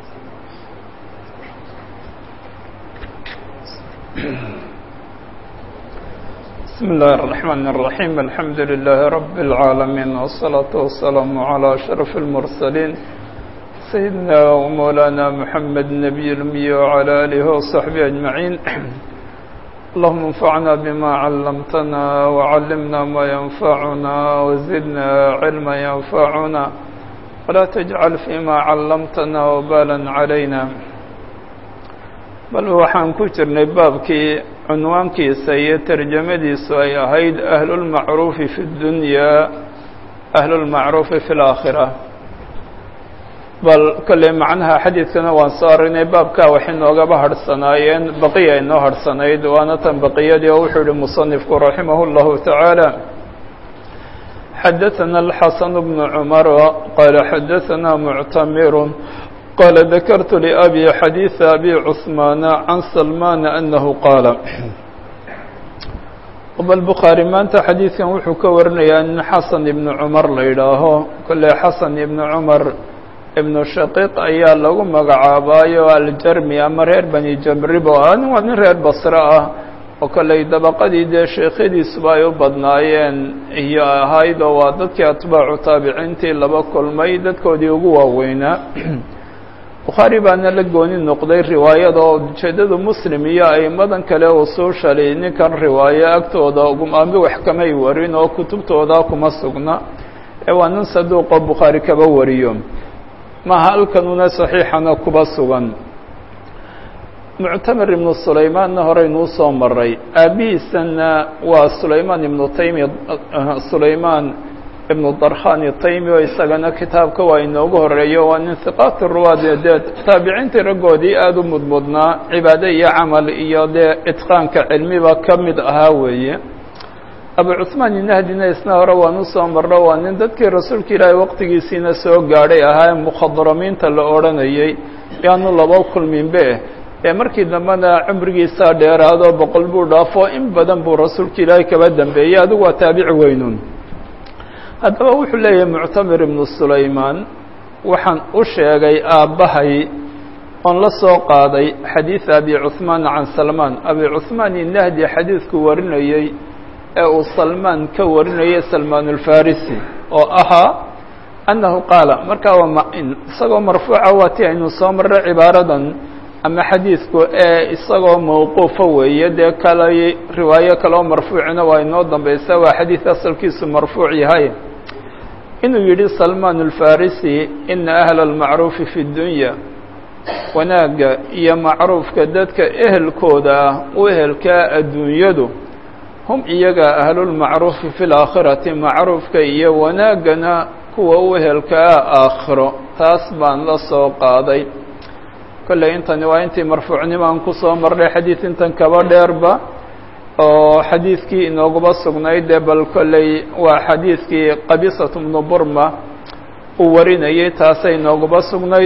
بسم الله الرحمن الرحيم الحمد لله رب العالمين والصلاة والسلام على أشرف المرسلين سيدنا ومولانا محمد النبي الأمي وعلى آله وصحبه أجمعين اللهم انفعنا بما علمتنا وعلمنا ما ينفعنا وزدنا علما ينفعنا ولا تجعل فيما علمتنا وبالا علينا bal waxaan ku jirnay baabkii cunwaankiisa iyo tarjamadiisu ay ahayd ahlulmacruufi fi اdunyaa ahlulmacruufi fi اlaakhira bal kolley macnaha xadiidkana waan soo aragnay baabkaa waxay noogaba harhsanaayeen baqiya inoo harhsanayd waana tan baqiyadii oo wuxuu yihi musanifku raximah اllahu tacaala xadaثana الxasan bn cmar qaala xadaثana muctamir قال ذكرت لأبي حديث أبي عثمان عن سلمان أنه قال bal bukhaarي maanta xadiidkan wuxuu ka warinayaa in xasan ibnu cumar la yidhaaho kolley xasan ibnu cumar ibnu shaqiiq ayaa lagu magacaabaayo aljarmi ama reer bani jamribo ah nin waa nin reer basre ah oo kolley dabaqadii dee sheekhadiisuba ay u badnaayeen iyo ahayd oo waa dadkii atbaacu taabiciintii laba kulmay dadkoodii ugu waaweynaa bukhaari baana la gooni noqday riwaayada oo ujeeddadu muslim iyo aimadan kale usuushali ninkan riwaayo agtooda ugumaabi wax kamay warin oo kutubtooda kuma sugna ee waa nin saduuqoo bukhaari kaba wariyo maha halkanuna saxiixana kuba sugan muctamir ibnu sulaymaanna horeynuu soo maray aabihiisana waa sulaymaan ibnu taymi sulaymaan ibnu darkhani taymi oo isagana kitaabka waa inoogu horeeyo waa nin hiqaati ruwaad dee taabiciintii raggoodii aada u mudmudnaa cibaado iyo camal iyo dee itqaanka cilmiba ka mid ahaa weeye abu cuثmaan inahdina isna hore waan usoo marno waa nin dadkii rasuulka ilaahay waqtigiisiina soo gaadhay ahaa ee mukhadramiinta la odhanayey yaanu laba kulminbe ee markii dambena cumrigiisaa dheeraado boqol buu dhaafo in badan buu rasuulka ilaahay kaba dambeeyey adigu waa taabici weynun haddaba wuxuu leeyahay muctamir ibnu sulaymaan waxaan u sheegay aabbahay oon la soo qaaday xadiid abi cuثmaan can salmaan abi cuثmaan inahdi xadiidku warinayey ee uu salmaan ka warinayay salmaan alfarisi oo ahaa annahu qaala markaa waa isagoo marfuuca waati aynu soo marray cibaaradan ama xadiidku ee isagoo mawquufa weeye dee kale riwaayo kale oo marfuucina waa inoo dambaysa waa xadiid asalkiisu marfuuc yahay inuu yidhi salmaan alfarisi ina ahla almacruufi fi dunya wanaagga iyo macruufka dadka ehelkooda ah u ehelkaa adduunyadu hum iyaga ahlulmacruufi fi laakhirati macruufka iyo wanaaggana kuwa u ehelkaa aakhiro taas baan la soo qaaday kolley intani waa intii marfuucnimaan kusoo marnay xadiid intan kaba dheerba oo xadiidkii inooguba sugnayd dee bal kolley waa xadiidkii qabisat bnu burma uu warinayay taasay inooguba sugnayd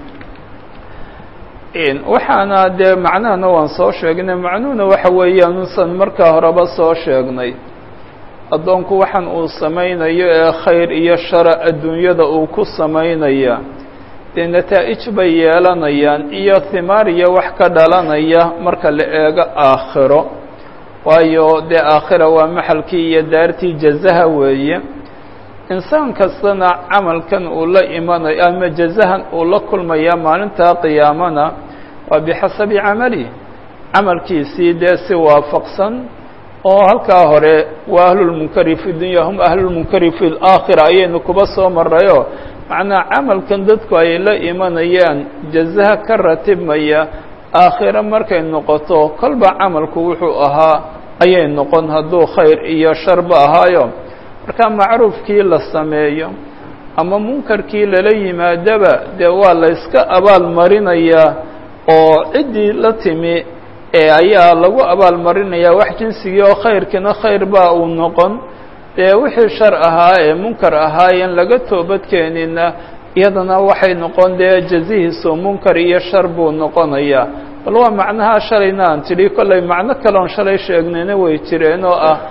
waxaana dee macnahana waan soo sheegnay macnuhuna waxa weeyaan usan markaa horeba soo sheegnay addoonku waxaan uu samaynayo ee khayr iyo shara adduunyada uu ku samaynaya dee nataa-ij bay yeelanayaan iyo himaar iyo wax ka dhalanaya marka la eego aakhiro waayo dee aakhira waa maxalkii iyo daartii jazaha weeye insaan kastana camalkan uu la imanayo ama jazahan uu la kulmaya maalintaa qiyaamana waa bixasabi camali camalkiisii dee si waafaqsan oo halkaa hore waa ahlulmunkari fi dunya hum ahlulmunkari fi laakhira ayaynu kuba soo marayo macnaa camalkan dadku ay la imanayaan jazaha ka ratibmaya aakhiro markay noqoto kolba camalku wuxuu ahaa ayay noqon hadduu khayr iyo sharba ahaayo marka macruufkii la sameeyo ama munkarkii lala yimaadaba dee waa la yska abaal marinayaa oo ciddii la timi ee ayaa lagu abaal marinayaa wax jinsigii oo khayrkiina khayr baa uu noqon dee wixii shar ahaa ee munkar ahaayeen laga toobadkeenina iyadana waxay noqon dee jazihiisu munkar iyo shar buu noqonayaa bal waa macnaha shalayna aan tidhi kollay macno kaleon shalay sheegnayna way jireen oo ah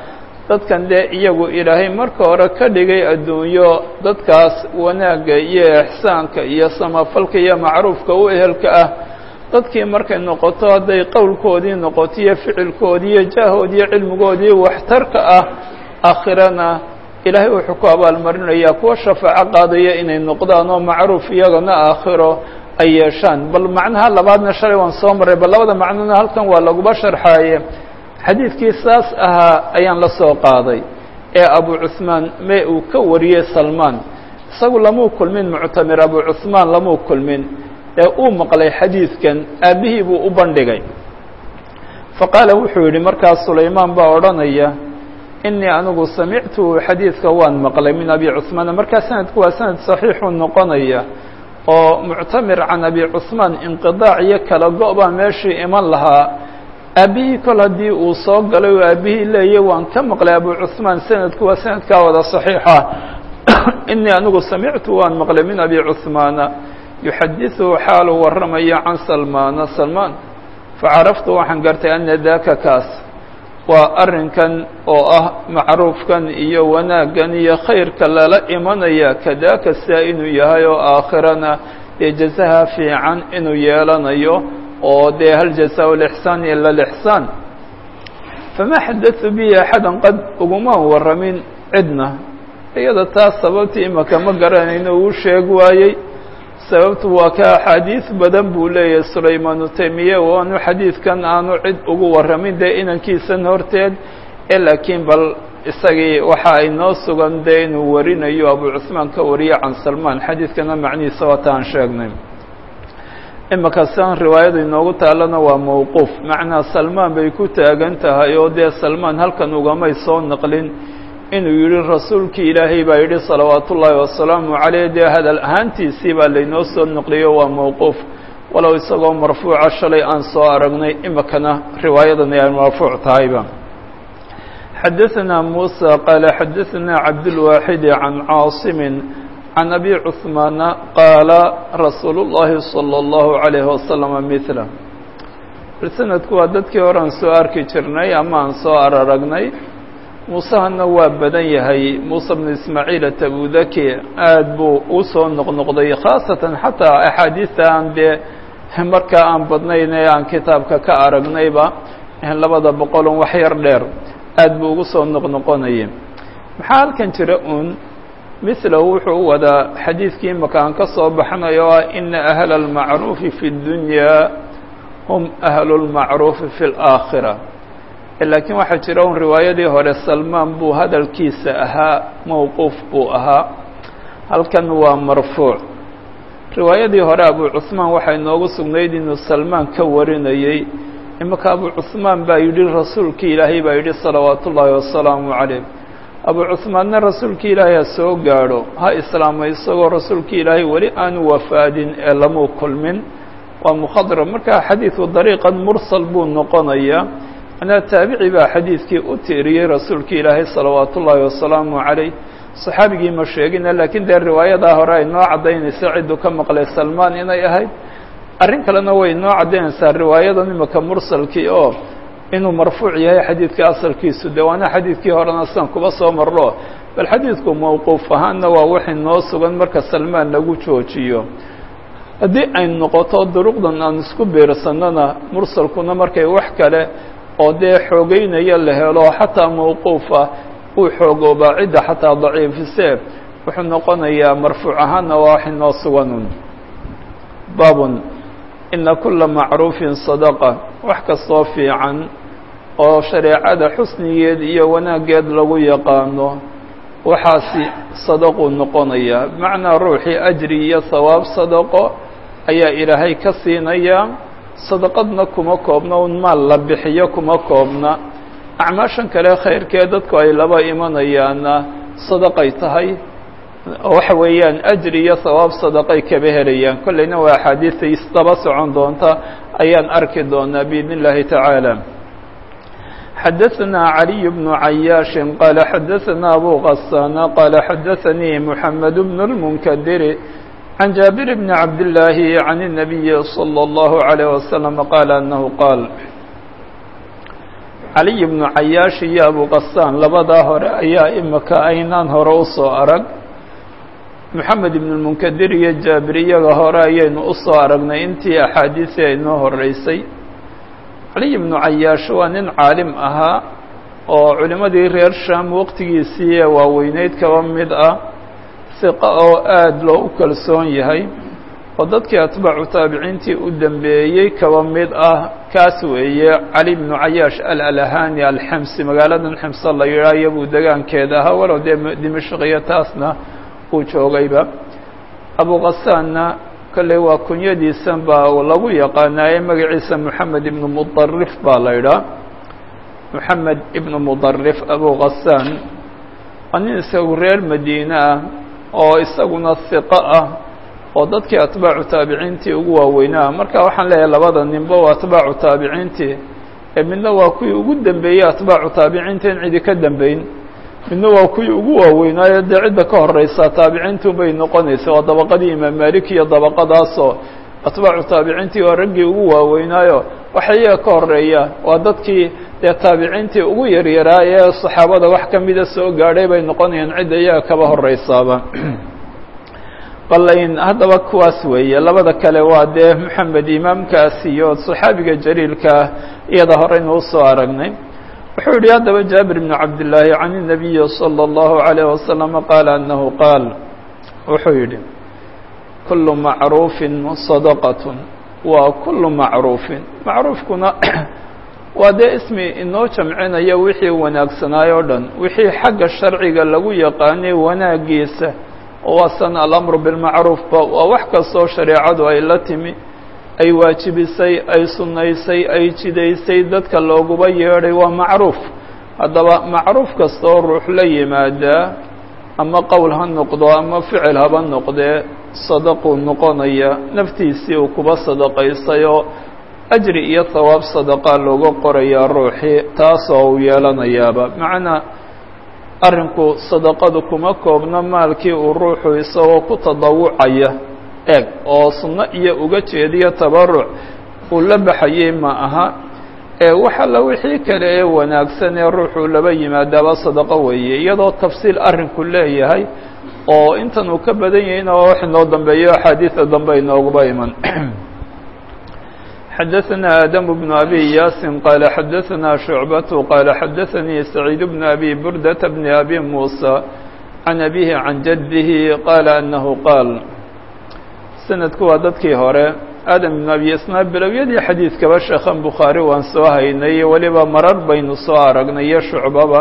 dadkan dee iyagu ilaahay marka hore ka dhigay adduunyo dadkaas wanaagga iyo ixsaanka iyo samafalka iyo macruufka u ehelka ah dadkii markay noqoto hadday qowlkoodii noqoto iyo ficilkoodii iyo jaahoodii iyo cilmigoodii waxtarka ah aakhirana ilaahay wuxuu ku abaalmarinayaa kuwa shafaaco qaadaya inay noqdaan oo macruuf iyagana aakhiro ay yeeshaan bal macnaha labaadna shalay waan soo marray bal labada macnona halkan waa laguba sharxaaye xadiidkii saas ahaa ayaan la soo qaaday ee abu cuثmaan me uu ka wariyey salmaan isagu lamuu kulmin muctamir abu cuثmaan lamuu kulmin ee uu maqlay xadiidkan aabbihii buu u bandhigay faqaala wuxuu yidhi markaas sulaymaan baa odhanaya inii anigu samictuhu xadiidka waan maqlay min abi cuثmaan markaa sanadku waa sanad صaxiixuu noqonaya oo muctamir can abi cuثmaan inqiطaac iyo kala go' baa meeshii iman lahaa aabbihii kol haddii uu soo galay oo aabbihii leeyay waan ka maqlay abu cuثmaan sanadku waa sanadkaa wada صaxiixa inii anigu samictu waan maqlay min abi cuثmaana yuxadiثuhu xaaluu warramaya can salmaana salmaan facaraftu waxaan gartay ana daka kaas waa arrinkan oo ah macruufkan iyo wanaaggan iyo khayrka lala imanaya kadaaka sidaa inuu yahay oo aakhirana dee jazaha fiican inuu yeelanayo oo dee hal jazaa lixsaan ila lixsaan famaa xadatu bihi axadan qad ugumaan warramin cidna iyada taas sababtii imaka ma garanayno uu sheeg waayey sababtu waa ka axaadiis badan buu leeyahay sulaymaanu taymiye waanu xadiidkan aanu cid ugu warramin dee inankiisan horteed ee laakiin bal isagii waxa ay noo sugan dee inuu warinayo abu cuثmaan ka wariye can salmaan xadiidkana macnihiisa waata aan sheegnay imaka sian riwaayada inoogu taalana waa mowquuf macnaa salmaan bay ku taagan tahay oo dee salmaan halkan ugamay soo naqlin inuu yihi rasuulkii ilaahay baa yidhi salawaat ullaahi wasalaamu caleyh dee hadal ahaantiisii baa laynoo soo noqliyo waa mowquuf walow isagoo marfuuca shalay aan soo aragnay imikana riwaayadani ay marfuuc tahayba xadaثna muسى qaala xadaثna cabdالwaaxid can caasimin can abi cuثmaana qaala rasuulu الlahi salى الlahu عalayه wasalama mila sanadku waa dadkii hore aan soo arki jirnay ama aan soo araragnay muusehana waa badan yahay muuse bnu ismaaciil atabudaki aad buu u soo noqnoqday khaasatan xataa axaadiista aan dee markaa aan badnayn ee aan kitaabka ka aragnayba labada boqolon wax yar dheer aad buu ugu soo noqnoqonayay maxaa halkan jira uun milahu wuxuu u wadaa xadiidkii imaka aan ka soo baxnay oo ah ina ahla almacruufi fi اdunyaa hum ahlu lmacruufi fi اlaakhira laakiin waxaa jira un riwaayadii hore salmaan buu hadalkiisa ahaa mowquuf buu ahaa halkan waa marfuuc riwaayadii hore abu cuثmaan waxaa inoogu sugnayd inuu salmaan ka warinayey imaka abu cuثmaan baa yidhi rasuulkii ilaahay baa yidhi salawaat ullaahi wasalaamu calayh abu cuثmaanna rasuulkii ilaahay ha soo gaadho ha islaamay isagoo rasuulkii ilaahay weli aanu wafaadin ee lamuu kulmin waa mukhadrab marka xadiidku dariiqan mursal buu noqonayaa manaa taabici baa xadiidkii u tiiriyey rasuulkii ilaahay salawaat ullaahi wasalaamu calayh saxaabigii ma sheegina laakiin dee riwaayadaa hore ay noo caddaynaysa cidduu ka maqlay salmaan inay ahayd arrin kalena way noo caddaynaysaa riwaayadan imika mursalkii oo inuu marfuuc yahay xadiidka asalkiisu dee waana xadiidkii horena sidan kuba soo marro bal xadiidku mowquuf ahaanna waa wixii noo sugan marka salmaan lagu joojiyo haddii ay noqoto duruqdan aan isku biirsannona mursalkuna markay wax kale oo dee xoogeynaya la helo xataa mawquufa uu xoogoobaa cidda xataa daciifise wuxuu noqonayaa marfuuc ahaanna waa wax inoo suganun baabun ina kula macruufin sadaqa wax kastoo fiican oo shareecada xusnigeed iyo wanaaggeed lagu yaqaano waxaasi sadaquu noqonayaa bimacnaa ruuxii ajri iyo sawaab sadaqo ayaa ilaahay ka siinayaa sadaqadna kuma koobna un maal la bixiyo kuma koobna acmaashan kale khayrkee dadku ay laba imanayaanna sadaqay tahay waxa weeyaan ajri iyo sawaab sadaqay kaba helayaan kollayna waa axaadiista isdaba socon doonta ayaan arki doonaa biidn اllahi tacaala xadaثna عaliي بن عayaaشh qaala xadaثna abu غasana qaala xadaثanii mحamed بن الmnkdir عن جابر بن عبد الله عن النبي صلى الله عليه وسلم قال أنه قال caliy bnu cayaash iyo abuqasaan labadaa hore ayaa imika aynaan hore u soo arag moxamed ibnu lmunkadir iyo jaabir iyaga hore ayaynu u soo aragnay intii axaadiisii aynoo horeysay caliy bnu cayaash waa nin caalim ahaa oo culimmadii reer sham waqtigiisii ee waaweyneyd kaba mid ah siqa oo aada loo u kalsoon yahay oo dadkii atbaacu taabiciintii u dambeeyey kaba mid ah kaas weeye cali bnu cayaash alalahani alxemsi magaaladan xemse la yidhaah iyabuu degaankeeda ahaa walow dee dimashqiyo taasna uu joogayba abuqasaanna kolley waa kunyadiisan baa lagu yaqaanaaye magaciisa moxamed ibnu mudarif baa la idhaa moxamed ibnu mudarif abuqasaan waa nin isagu reer madiine ah oo isaguna hiqo ah oo dadkii atbaacu taabiciintii ugu waaweynaa marka waxaan leeyahay labada ninba waa atbaacu taabiciintii ee midna waa kuwii ugu dambeeyey atbaacu taabiciinta in cidi ka dambeyn midna waa kuwii ugu waaweynaayo dee cidda ka horeysa taabiciintu bay noqonaysa waa dabaqadii imaam malik iyo dabaqadaasoo atbaacu taabiciintii waa raggii ugu waaweynaayo waxa iyaga ka horeeya waa dadkii dee taabiciintii ugu yaryaraa ee saxaabada wax ka mida soo gaadhay bay noqonayaan cidda iyaga kaba horeysaaba balayn haddaba kuwaas weeye labada kale waa dee moxamed imaamkaas iyo saxaabiga jaliilkaa iyada horeynu usoo aragnay wuxuu yihi haddaba jaabir bnu cabdillaahi can الnabiyi salى اllahu عalayه wasalama qaala anahu qaal wuxuu yidhi kulu macruufin sadaqat waa kulu macruufin macruufkuna waa dee ismi inoo jamcinaya wixii wanaagsanaay o dhan wixii xagga sharciga lagu yaqaanay wanaagiisa waasan alamru bilmacruufba waa wax kastoo shareecadu ay la timi ay waajibisay ay sunnaysay ay jidaysay dadka looguba yeedhay waa macruuf haddaba macruuf kastoo ruux la yimaadaa ama qowl ha noqdo ama ficil haba noqdee sadaquu noqonaya naftiisii uu kuba sadaqaysay oo ajri iyo hawaab sadaqaa looga qorayaa ruuxii taasoo uu yeelanayaaba macnaa arrinku sadaqadu kuma koobno maalkii uu ruuxu isagoo ku tadawucaya eeg oo sunno iyo uga jeediyo tabaruc uu la baxayey ma aha ee wax alla wixii kale ee wanaagsan ee ruuxuu laba yimaadaaba sadaqo weeye iyadoo tafsiil arrinku leeyahay oo intan uu ka badan yahayna waa wax inoo dambeeyo axaadiida dambe inooguba iman xadaثna آdم بن أbي yاsin qال xadaثna شhuعبة qال xadaثnii سacيid بن أbي burdة بن أbي موسى عan أbيه عan jده qال أنه qاal sanadku waa dadkii hore aadam بن أbي isna bilowyadii xadiidkaba sheekhan bukhaarي waan soo haynay weliba marar baynu soo aragnay iyo shucbaba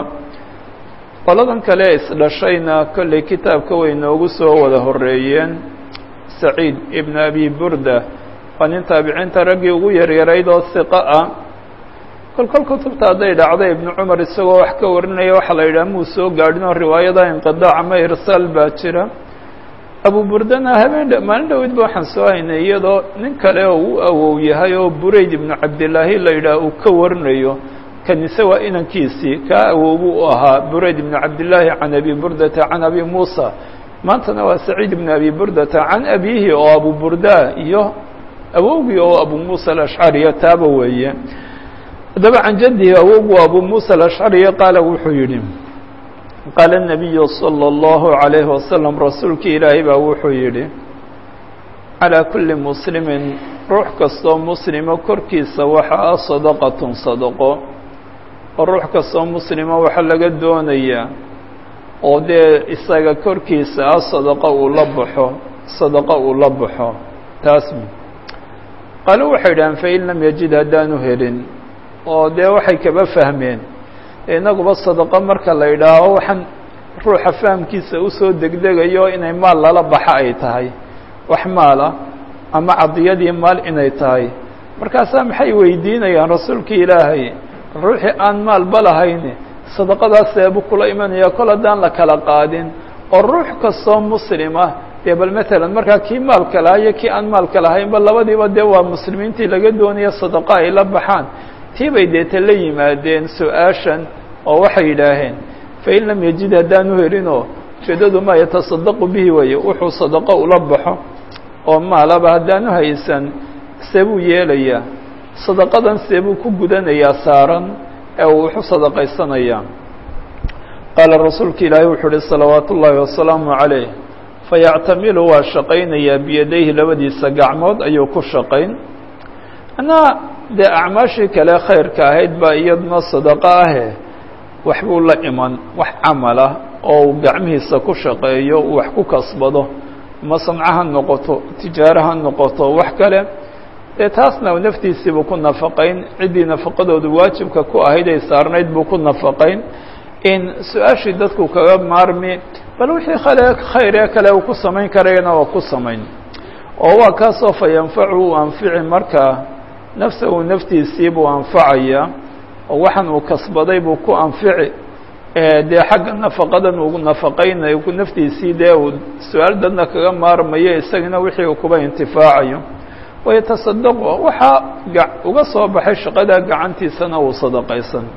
qoladan kale isdhashayna kolley kitaabka way noogu soo wada horeeyeen سacيid بن أbي burda waa nin taabiciinta raggii ugu yaryarayd oo hiqo ah kol kol kutubta hadday dhacdo ibnu cumar isagoo wax ka warinaya waxaa la yidhaha muu soo gaadhin oo riwaayada inqidaac ama irsaal baa jira abu burdana habeen maalin dhowid ba waxaan soo haynay iyadoo nin kale oo u awow yahay oo burayd ibnu cabdillaahi la yidhaah uu ka warinayo kanise waa inankiisii kaa awowbu u ahaa burayd ibnu cabdillaahi can abi burdata can abi muusa maantana waa saciid ibnu abi burdata can abiihi oo abu burda iyo awowgii oo abu muسى الأشcariya taaba weeye haddaba can jadihi awowgu abu muسى الأشcariya qaala wuxuu yihi qaala النabiyu slى الlaهu عalayه waslم rasuulkii ilaahay baa wuxuu yihi calىa kuli muslimi ruux kastoo muslima korkiisa waxa ah sadaqaة sadaqo oo ruux kastoo muslima waxa laga doonayaa oo dee isaga korkiisa ah sadaqo uu la baxo sadaqo uu la baxo taas qaalu waxay idhahaan fain lam yajid haddaanu helin oo dee waxay kaba fahmeen inaguba sadaqo marka la yidhaaho waxaan ruuxa fahamkiisa usoo degdegayo inay maal lala baxa ay tahay wax maala ama cadiyadii maal inay tahay markaasaa maxay weydiinayaan rasuulkii ilaahay ruuxii aan maalba lahayn sadaqadaas seebu kula imanaya kol haddaan la kala qaadin oo ruux kastoo muslima dee bal matalan markaa kii maalka lahaa iyo kii aan maalka lahaynba labadiiba dee waa muslimiintii laga doonaya sadaqa ay la baxaan tii bay deeta la yimaadeen su-aashan oo waxay yidhaaheen fain lam yajid haddaanu helinoo ujeedadu ma yatasadaqu bihi weeye wuxuu sadaqo ula baxo oo maalaba haddaanu haysan seebuu yeelayaa sadaqadan seebuu ku gudanayaa saaran ee uu wuxu sadaqaysanaya qaala rasuulka ilaahay wuxuu uhi salawaatu ullaahi wasalaamu calayh fayactamilu waa shaqaynayaa biyadayhi labadiisa gacmood ayuu ku shaqayn anaa dee acmaashii kale khayrka ahayd baa iyadna sadaqo ahe wax buu la iman wax camal ah oo uu gacmihiisa ku shaqeeyo uu wax ku kasbado ma samco ha noqoto tijaaro ha noqoto wax kale dee taasna naftiisiibuu ku nafaqayn ciddii nafaqadoodu waajibka ku ahayd ay saarnayd buu ku nafaqayn in su-aashii dadku kaga maarmi bal wixii kale khayr ee kale uu ku samayn karayana waa ku samayn oo waa kaasoo fa yanfacu uu anfici markaa nafsahu naftiisii buu anfacaya oo waxaan uu kasbaday buu ku anfici dee xagga nafaqadan uu nafaqaynayo naftiisii dee uu su-aal dadna kaga maarmayo isagana wixii uu kuba intifaacayo wayatasadaqu waxaa uga soo baxay shaqada gacantiisana uu sadaqaysan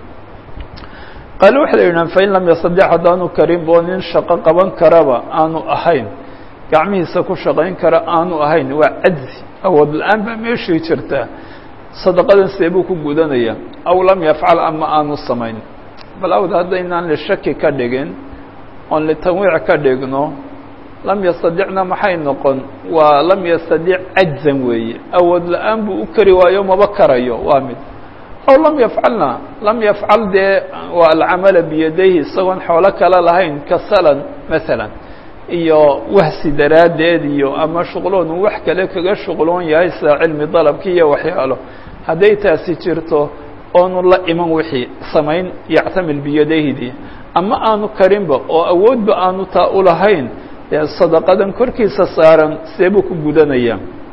qaale waxay yidhahan fain lam yastadex haddaanu karin boo nin shaqo qaban karaba aanu ahayn gacmihiisa ku shaqayn kara aanu ahayn waa cajzi awood la-aan baa meeshii jirta sadaqadan see buu ku gudanaya aw lam yafcal ama aanu samayn bal awd haddaynaan lishaki ka dhigin oon litanwiic ka dhigno lam yastadicna maxay noqon waa lam yastadic cajzan weeye awood la-aan buu u kari waayo maba karayo waa mid aw lam yafcalna lam yafcal dee waa alcamala biyadayhi isagoon xoolo kale lahayn kasalan masalan iyo wahsi daraaddeed iyo ama shuqloon uu wax kale kaga shuqloon yahay sida cilmi dalabki iyo waxyaalo hadday taasi jirto oonu la iman wixii samayn yactamil biyadaydii ama aanu karinba oo awoodba aanu taa u lahayn dee sadaqadan korkiisa saaran see buu ku gudanaya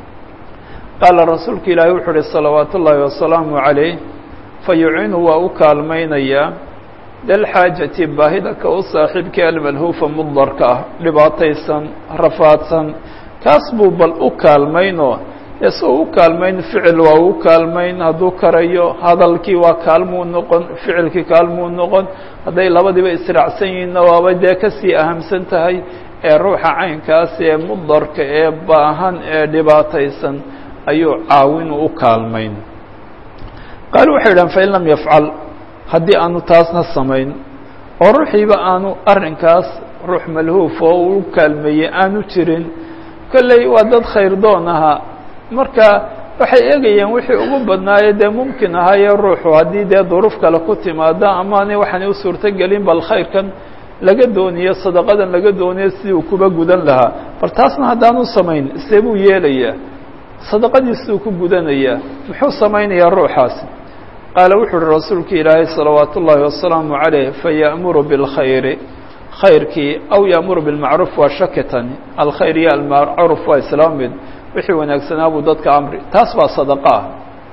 qaala rasuulka ilaahi wuxuu uhi salawaatu ullaahi wasalaamu calayh fayucinu waa u kaalmaynayaa dalxaajati baahida ka u saaxiibkii almalhuufa muddarka ah dhibaataysan rafaadsan kaas buu bal u kaalmaynoo dee si uu u kaalmayn ficil waa u kaalmayn hadduu karayo hadalkii waa kaalmuu noqon ficilkii kaalmuu noqon hadday labadiiba israacsan yihiinna waaba dee kasii ahamsan tahay ee ruuxa caynkaas ee mudarka ee baahan ee dhibaataysan ayuu caawinu u kaalmayn qaali waxay idhahan fain lam yafcal haddii aanu taasna samayn oo ruuxiiba aanu arrinkaas ruux malhuuf oo uu kaalmeeyey aanu jirin kolley waa dad khayr doon ahaa marka waxay eegayeen wixii ugu badnaaye dee mumkin ahaaye ruuxu haddii dee duruuf kale ku timaada amaanay waxaanay u suurtogelin bal khayrkan laga dooniyo sadaqadan laga dooniyo sidii uu kuba gudan lahaa bal taasna haddaanu samayn see buu yeelayaa sadaqadiisuu ku gudanayaa muxuu samaynayaa ruuxaasi qaala wuxu uhi rasuulka ilaahay salawaat ullaahi wasalaamu calayh faya'muru bilkhayri khayrkii aw ya'muru bilmacruuf waa shakitani alkhayr iyo almacruuf waa islaam mid wixii wanaagsanaa buu dadka amri taas baa sadaqa ah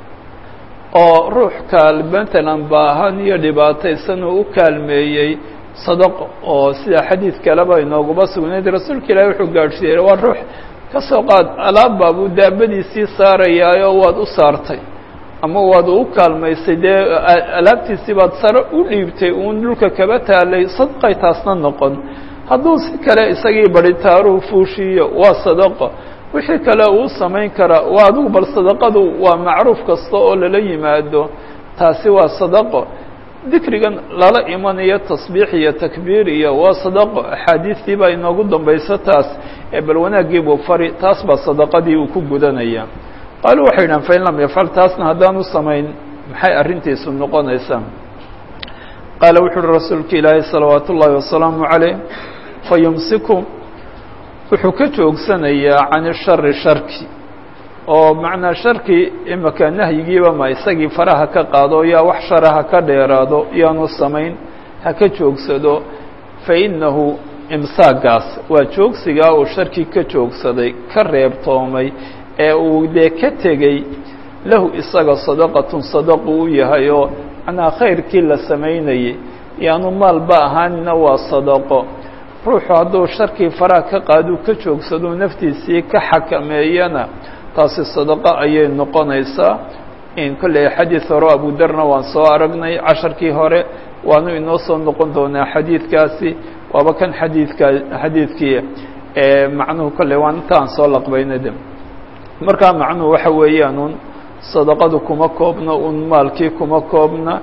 oo ruux kaal matalan baahan iyo dhibaataysan uu u kaalmeeyey sadaqo oo sida xadiid kaleba inooguma sugnayd rasuulka ilaahay wuxuu gaadhsiiyey waa ruux ka soo qaad alaabba buu daabadiisii saarayaayoo waad u saartay ama waad u kaalmaysay dee alaabtiisii baad sare u dhiibtay uun dhulka kaba taalay sadaqay taasna noqon hadduu si kale isagii badhitaaruhu fuushiiyo waa sadaqo wixii kale uu samayn karaa waa adigu bal sadaqadu waa macruuf kasta oo lala yimaado taasi waa sadaqo dikrigan lala imanayo tasbiix iyo takbiir iyo waa sadaqo axaadiistii baa inoogu dambayso taas ee bal wanaaggii buu fari taas baa sadaqadii uu ku gudanaya qaalu waxay yidhahan fain lam yafcal taasna haddaanu samayn maxay arrintiisu noqonaysaa qaala wuxu uhi rasuulka ilaahay salawaat ullaahi wasalaamu calayh fayumsiku wuxuu ka joogsanayaa can ishari sharki oo macnaa sharki imika nahyigiiba ma isagii faraha ka qaado yaa wax shara ha ka dheeraado yaanu samayn ha ka joogsado fa innahu imsaagaas waa joogsigaa uu sharki ka joogsaday ka reebtoomay ee uu dee ka tegey lahu isaga sadaqatun sadaqu u yahay oo macnaa khayrkii la samaynayay yaanu maalba ahaanina waa sadaqo ruuxu hadduu sharkii faraha ka qaaduu ka joogsado naftiisii ka xakameeyana taasi sadaqo ayay noqonaysaa in kolley xadiid hore abudarna waan soo aragnay casharkii hore waanu inoo soo noqon doonaa xadiidkaasi waaba kan xadiidka xadiidkii macnuhu kolley waan intaan soo laqbayna de markaa macnuhu waxa weeyaan un sadaqadu kuma koobna un maalkii kuma koobna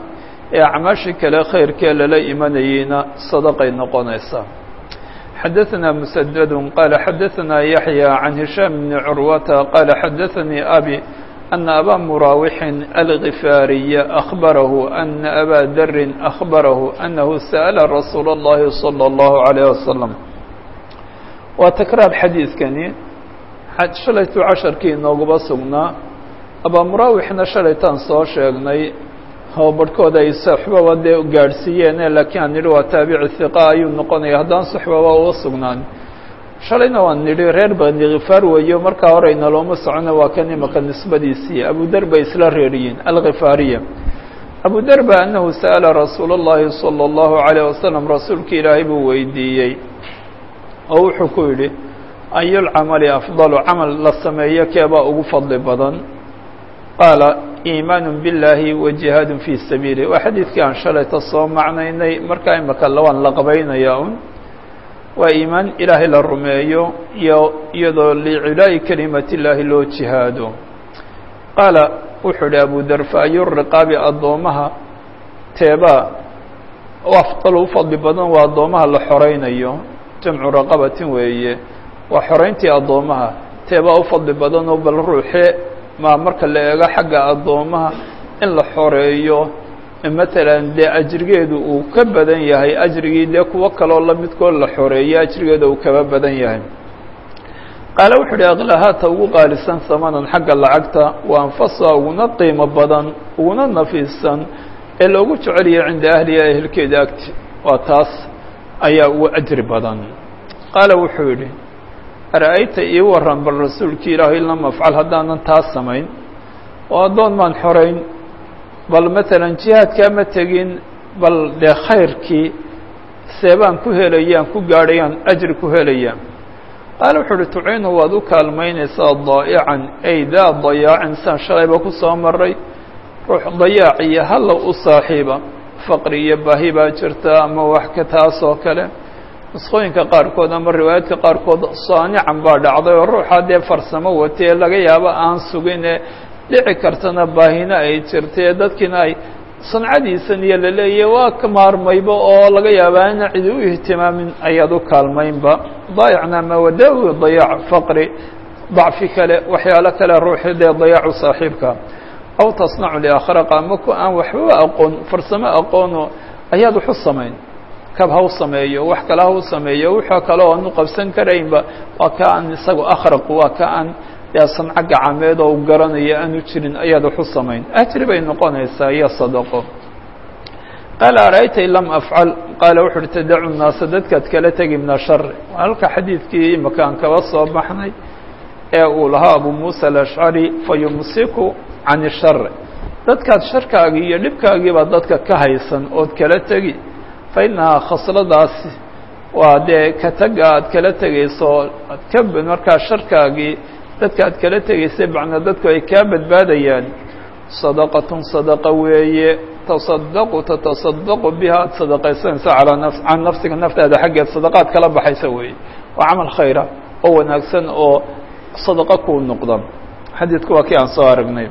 ee acmaashii kale khayrkee lala imanayeyna sadaqay noqonaysaa xadaثna mسdd qala xadaثna yaحyى can hishaam bni curwata qala xadaثanii abi أna abا muraawixin alغifaariya أخbarahu أna abا darin أخbarahu أnahu sأla rasuul الlahi slى الlahu عalيه waslم waa takraar xadiidkani shalaytuu casharkii inooguba sugnaa abaa muraawixna shalaytaan soo sheegnay oo barhkooda ay saxbaba dee gaadhsiiyeene laakiin aan nidhi waa taabici hiqa ayuu noqonaya haddaan saxbaba uga sugnaan shalayna waan nidhi reer bani khifaar weeyo markaa horeyna looma socono waa kan imaka nisbadiisii abudar bay isla reeriyiin alkhifaariya abudarba annahu sa'ala rasuul اllahi salى اllahu عalيه wasalam rasuulka ilaahay buu weydiiyey oo wuxuu ku yidhi ayulcamali afdalu camal la sameeyo keebaa ugu fadli badan qaala iimaan biاllaahi wa jihaad fii sabiilih waa xadiidkii aan shalayta soo macnaynay markaa imaka waan la qabaynayaa un waa iimaan ilaahay la rumeeyo iyo iyadoo licilaa'i kelimati illaahi loo jihaado qaala wuxuu idhi abu dar fa ayu riqaabi addoomaha teebaa afdal u fadli badan waa addoomaha la xoraynayo jamcu raqabatin weeye waa xorayntii addoomaha teebaa u fadli badanoo bal ruuxe maa marka la eego xagga addoomaha in la xoreeyo matalan dee ajrigeedu uu ka badan yahay ajrigii dee kuwo kaloo la midkood la xoreeyo ajrigeeda uu kaba badan yahay qaale wuxuu uhi aklahaata ugu qaalisan samanan xagga lacagta wa anfasa uguna qiimo badan uguna nafiisan ee loogu jeceliyay cinda ahliha ehelkeeda agti waa taas ayaa ugu ajri badan qaala wuxuu yidhi ara-ayta ii waran bal rasuulkii ilaahay lam afcal haddaanan taas samayn oo addoon maan xorayn bal matalan jihaadkaa ma tegin bal dee khayrkii seebaan ku helayaan ku gaadhayaan ajri ku helayaan qaala wuxuu uhi tuciinu waad u kaalmaynaysaa daa'ican ay daa dayaacin saan shalayba ku soo maray ruux dayaac iyo hallow u saaxiiba faqri iyo baahi baa jirta ama wax ka taas oo kale nusqooyinka qaarkood ama riwaayaadka qaarkood saanican baa dhacday oo ruuxaa dee farsamo watee laga yaabo aan sugine dhici kartana baahina ay jirtee dadkiina ay sancadiisan iyo la leeyahy waa ka maarmayba oo laga yaabaa ina cidi u ihtimaamin ayaad u kaalmaynba daayacna mawadawi dayaac faqri dacfi kale waxyaalo kale ruuxi dee dayaacu saaxiibka aw tasnacu liakhraqa ama ku aan waxbaba aqoon farsamo aqoono ayaad wax u samayn kab ha u sameeyo wax kale ha u sameeyo wuxuu kale oo aanu qabsan karaynba waa ka aan isagu akhraqu waa ka aan dee sanco gacameed oo u garanayo aanu jirin ayaad wax u samayn ajri bay noqonaysaa iyo sadaqo qaala ara-ayta in lam afcal qaala wuxu uhi tadacu naasa dadkaad kala tegi min ashari halka xadiidkii imaka aan kaba soo baxnay ee uu lahaa abu muusa alashcari fayumsiku can ishari dadkaad sharkaagii iyo dhibkaagiibaa dadka ka haysan ood kala tegi fa innahaa khasladaasi waa dee ka taga aad kala tegayso ad ka markaa sharkaagii dadka aad kala tegaysay macnaa dadku ay kaa badbaadayaan sadaqatun sadaqa weeye tasadaqu tatasadaqu biha aad sadaqaysanaysa calaa naf can nafsiga naftaada xaggeed sadaqaad kala baxaysa weeye waa camal khayra oo wanaagsan oo sadaqa kuu noqda xadiidku waa kii aan soo aragnay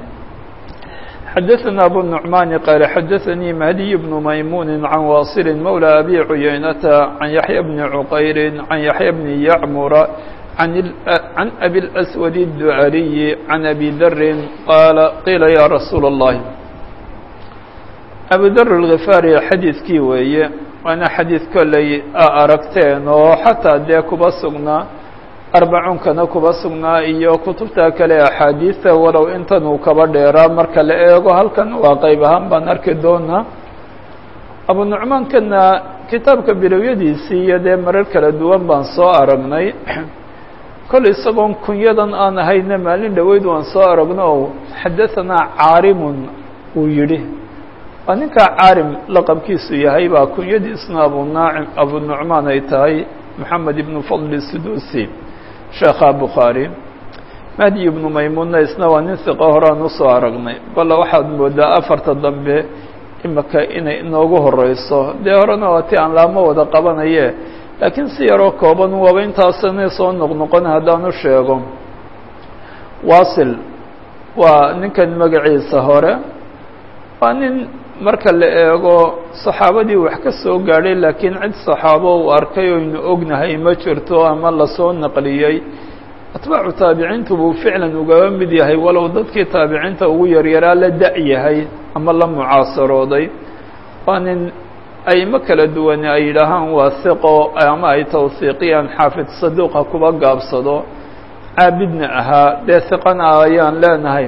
xadaثna abu النuعmani qaala xadaثanii mahdiy bnu maymuuni can waasili mawlى abi cuyaynata can yaxya bni cuqayri can yaxya bni yacmura can abi اlأswad الducaliyi can abi darin qaala qiila ya rasuul الlahi abu dar اlgifaari xadiidkii weeye waana xadiid kolley a aragteen oo xataa dee kuba sugnaa arbacuunkana kuba sugnaa iyo kutubta kale axaadiista walow intan uu kaba dheeraa marka la eego halkan waa qeyb ahaan baan arki doonaa abu nucmaankana kitaabka bilowyadiisii iyo dee marar kala duwan baan soo aragnay kolley isagoon kunyadan aan ahayna maalin dhoweyd waan soo aragno o xadahanaa caarimun uu yidhi waa ninkaa caarim laqabkiisu yahay baa kunyadiisna abunaacim abu nucmaan ay tahay moxamed ibnu fadli sudusi sheekha bukhaari mahdi ibnu maymuunna isna waa nin hiqo horaan usoo aragnay balla waxaad moodaa afarta dambe imika inay inoogu horeyso dee horena waa ti aan laamo wada qabanaye laakiin si yaroo kooban waaba intaasana soo noqnoqon haddaanu sheego wasil waa ninkan magaciisa hore waa nin marka la eego saxaabadii wax ka soo gaadhay laakiin cid saxaabo uu arkay oynu ognahay ma jirto ama lasoo naqliyey atbaacu taabiciintu buu ficlan ugaba mid yahay walow dadkii taabiciinta ugu yaryaraa la da-yahay ama la mucaasarooday waa nin aymo kala duwan ay yidhaahaan waa hiqo ama ay tawhiiqiyaan xaafid saduuqa kuba gaabsado caabidna ahaa dee hiqana ayaan leenahay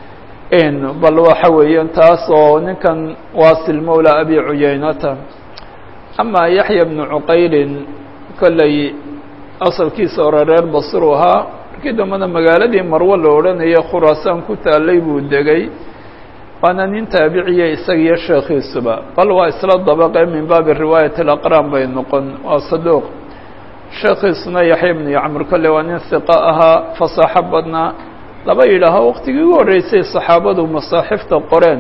bal waxa weeyaan taas oo ninkan waasil mawla abi cuyaynata ama yaxya bnu cuqaylin kolley asalkiisa hore reer basru ahaa markii dambena magaaladii marwo la odhanaya khuraasaan ku taalay buu degay waana nin taabiciya isagiyo sheekhiisuba bal waa isla dabaqe min baabi riwaayat alaqraan bay noqon waa saduuq sheekhiisuna yaxya bnu yacmur kolley waa nin hiqo ahaa fasaaxo badnaa laba yidhaaho waqtigii ugu horreysay saxaabadu masaaxifta qoreen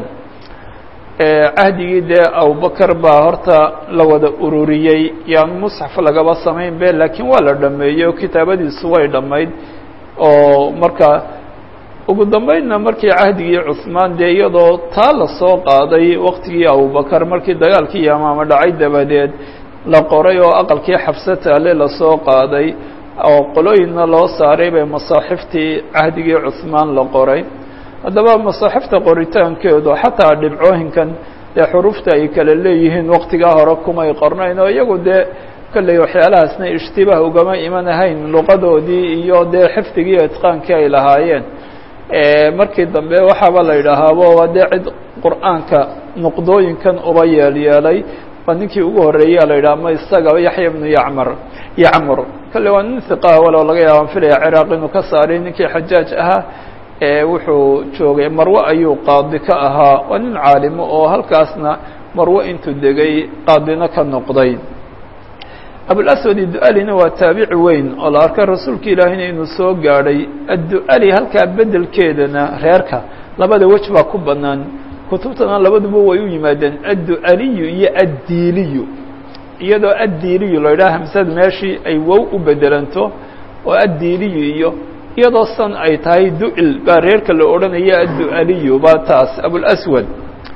cahdigii dee abubakar baa horta la wada ururiyey yaan musxaf lagaba samayn be laakiin waa la dhameeyey oo kitaabadiisu way dhammayd oo marka ugu dambeynna markii cahdigii cuhmaan dee iyadoo taa la soo qaaday waqtigii abubakar markii dagaalkii yamaama dhacay dabadeed la qoray oo aqalkii xabsataale lasoo qaaday oo qolooyinna loo saaray bay masaaxiftii cahdigii cuhmaan la qoray haddaba masaaxifta qoritaankeedu xataa dhibcooyinkan dee xuruufta ay kala leeyihiin waqtigaa hore kumay qornayn oo iyagu dee kolley waxyaalahaasna ishtibaah ugama iman ahayn luqadoodii iyo dee xifdigii itqaankii ay lahaayeen markii dambe waxaaba la yidhaahaabo waa dee cid qur'aanka nuqdooyinkan uba yeelyeelay waa ninkii ugu horreeya la yidhaha ma isaga yaxya bnu yacmar yacmur kolley waa nin hiqaa walow laga yaabaan filaya ciraaq inuu ka saaray ninkii xajaaj ahaa wuxuu joogay marwe ayuu qaadi ka ahaa waa nin caalimo oo halkaasna marwe intuu degay qaadina ka noqday abulaswad iddu-alina waa taabici weyn oo la arkay rasuulka ilaahina inuu soo gaadhay addu-ali halkaa bedelkeedana reerka labada wej baa ku bannaan kutubtana labaduba way u yimaadeen addu-aliyu iyo addiiliyu iyadoo addiiliyu la yidhaha hamsad meeshii ay wow u bedelanto oo addiiliyu iyo iyadoo san ay tahay du-il baa reerka la odhanaya addu-aliyu baa taas abulaswad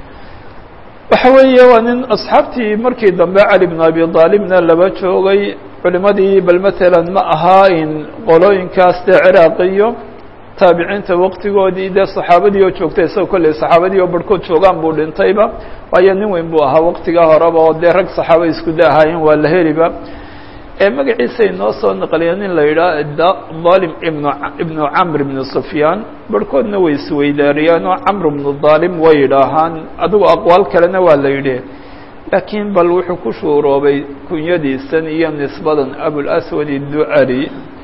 waxa weeye waa nin asxaabtii markii dambe cali bn abi aalibna laba joogay culimadii bal matalan ma ahaa in qolooyinkaas dee ciraaqiyo taabiciinta waqtigoodii dee saxaabadii oo joogtay isagoo kolley saxaabadii oo barhkood joogaan buu dhintayba waayo nin weyn buu ahaa waqtigaa horeba oo dee rag saxaaba isku da ahaayeen waa la heliba magaciisa inoo soo naqliya nin la yidhaha dalim ibn ibnu camr ibnu sufyaan barhkoodna way isweydaariyaan oo camr ibnu dalim way yidhaahaan adigu aqwaal kalena waa la yidhi laakiin bal wuxuu ku shuuroobay kunyadiisan iyo nisbadan abulaswad idducali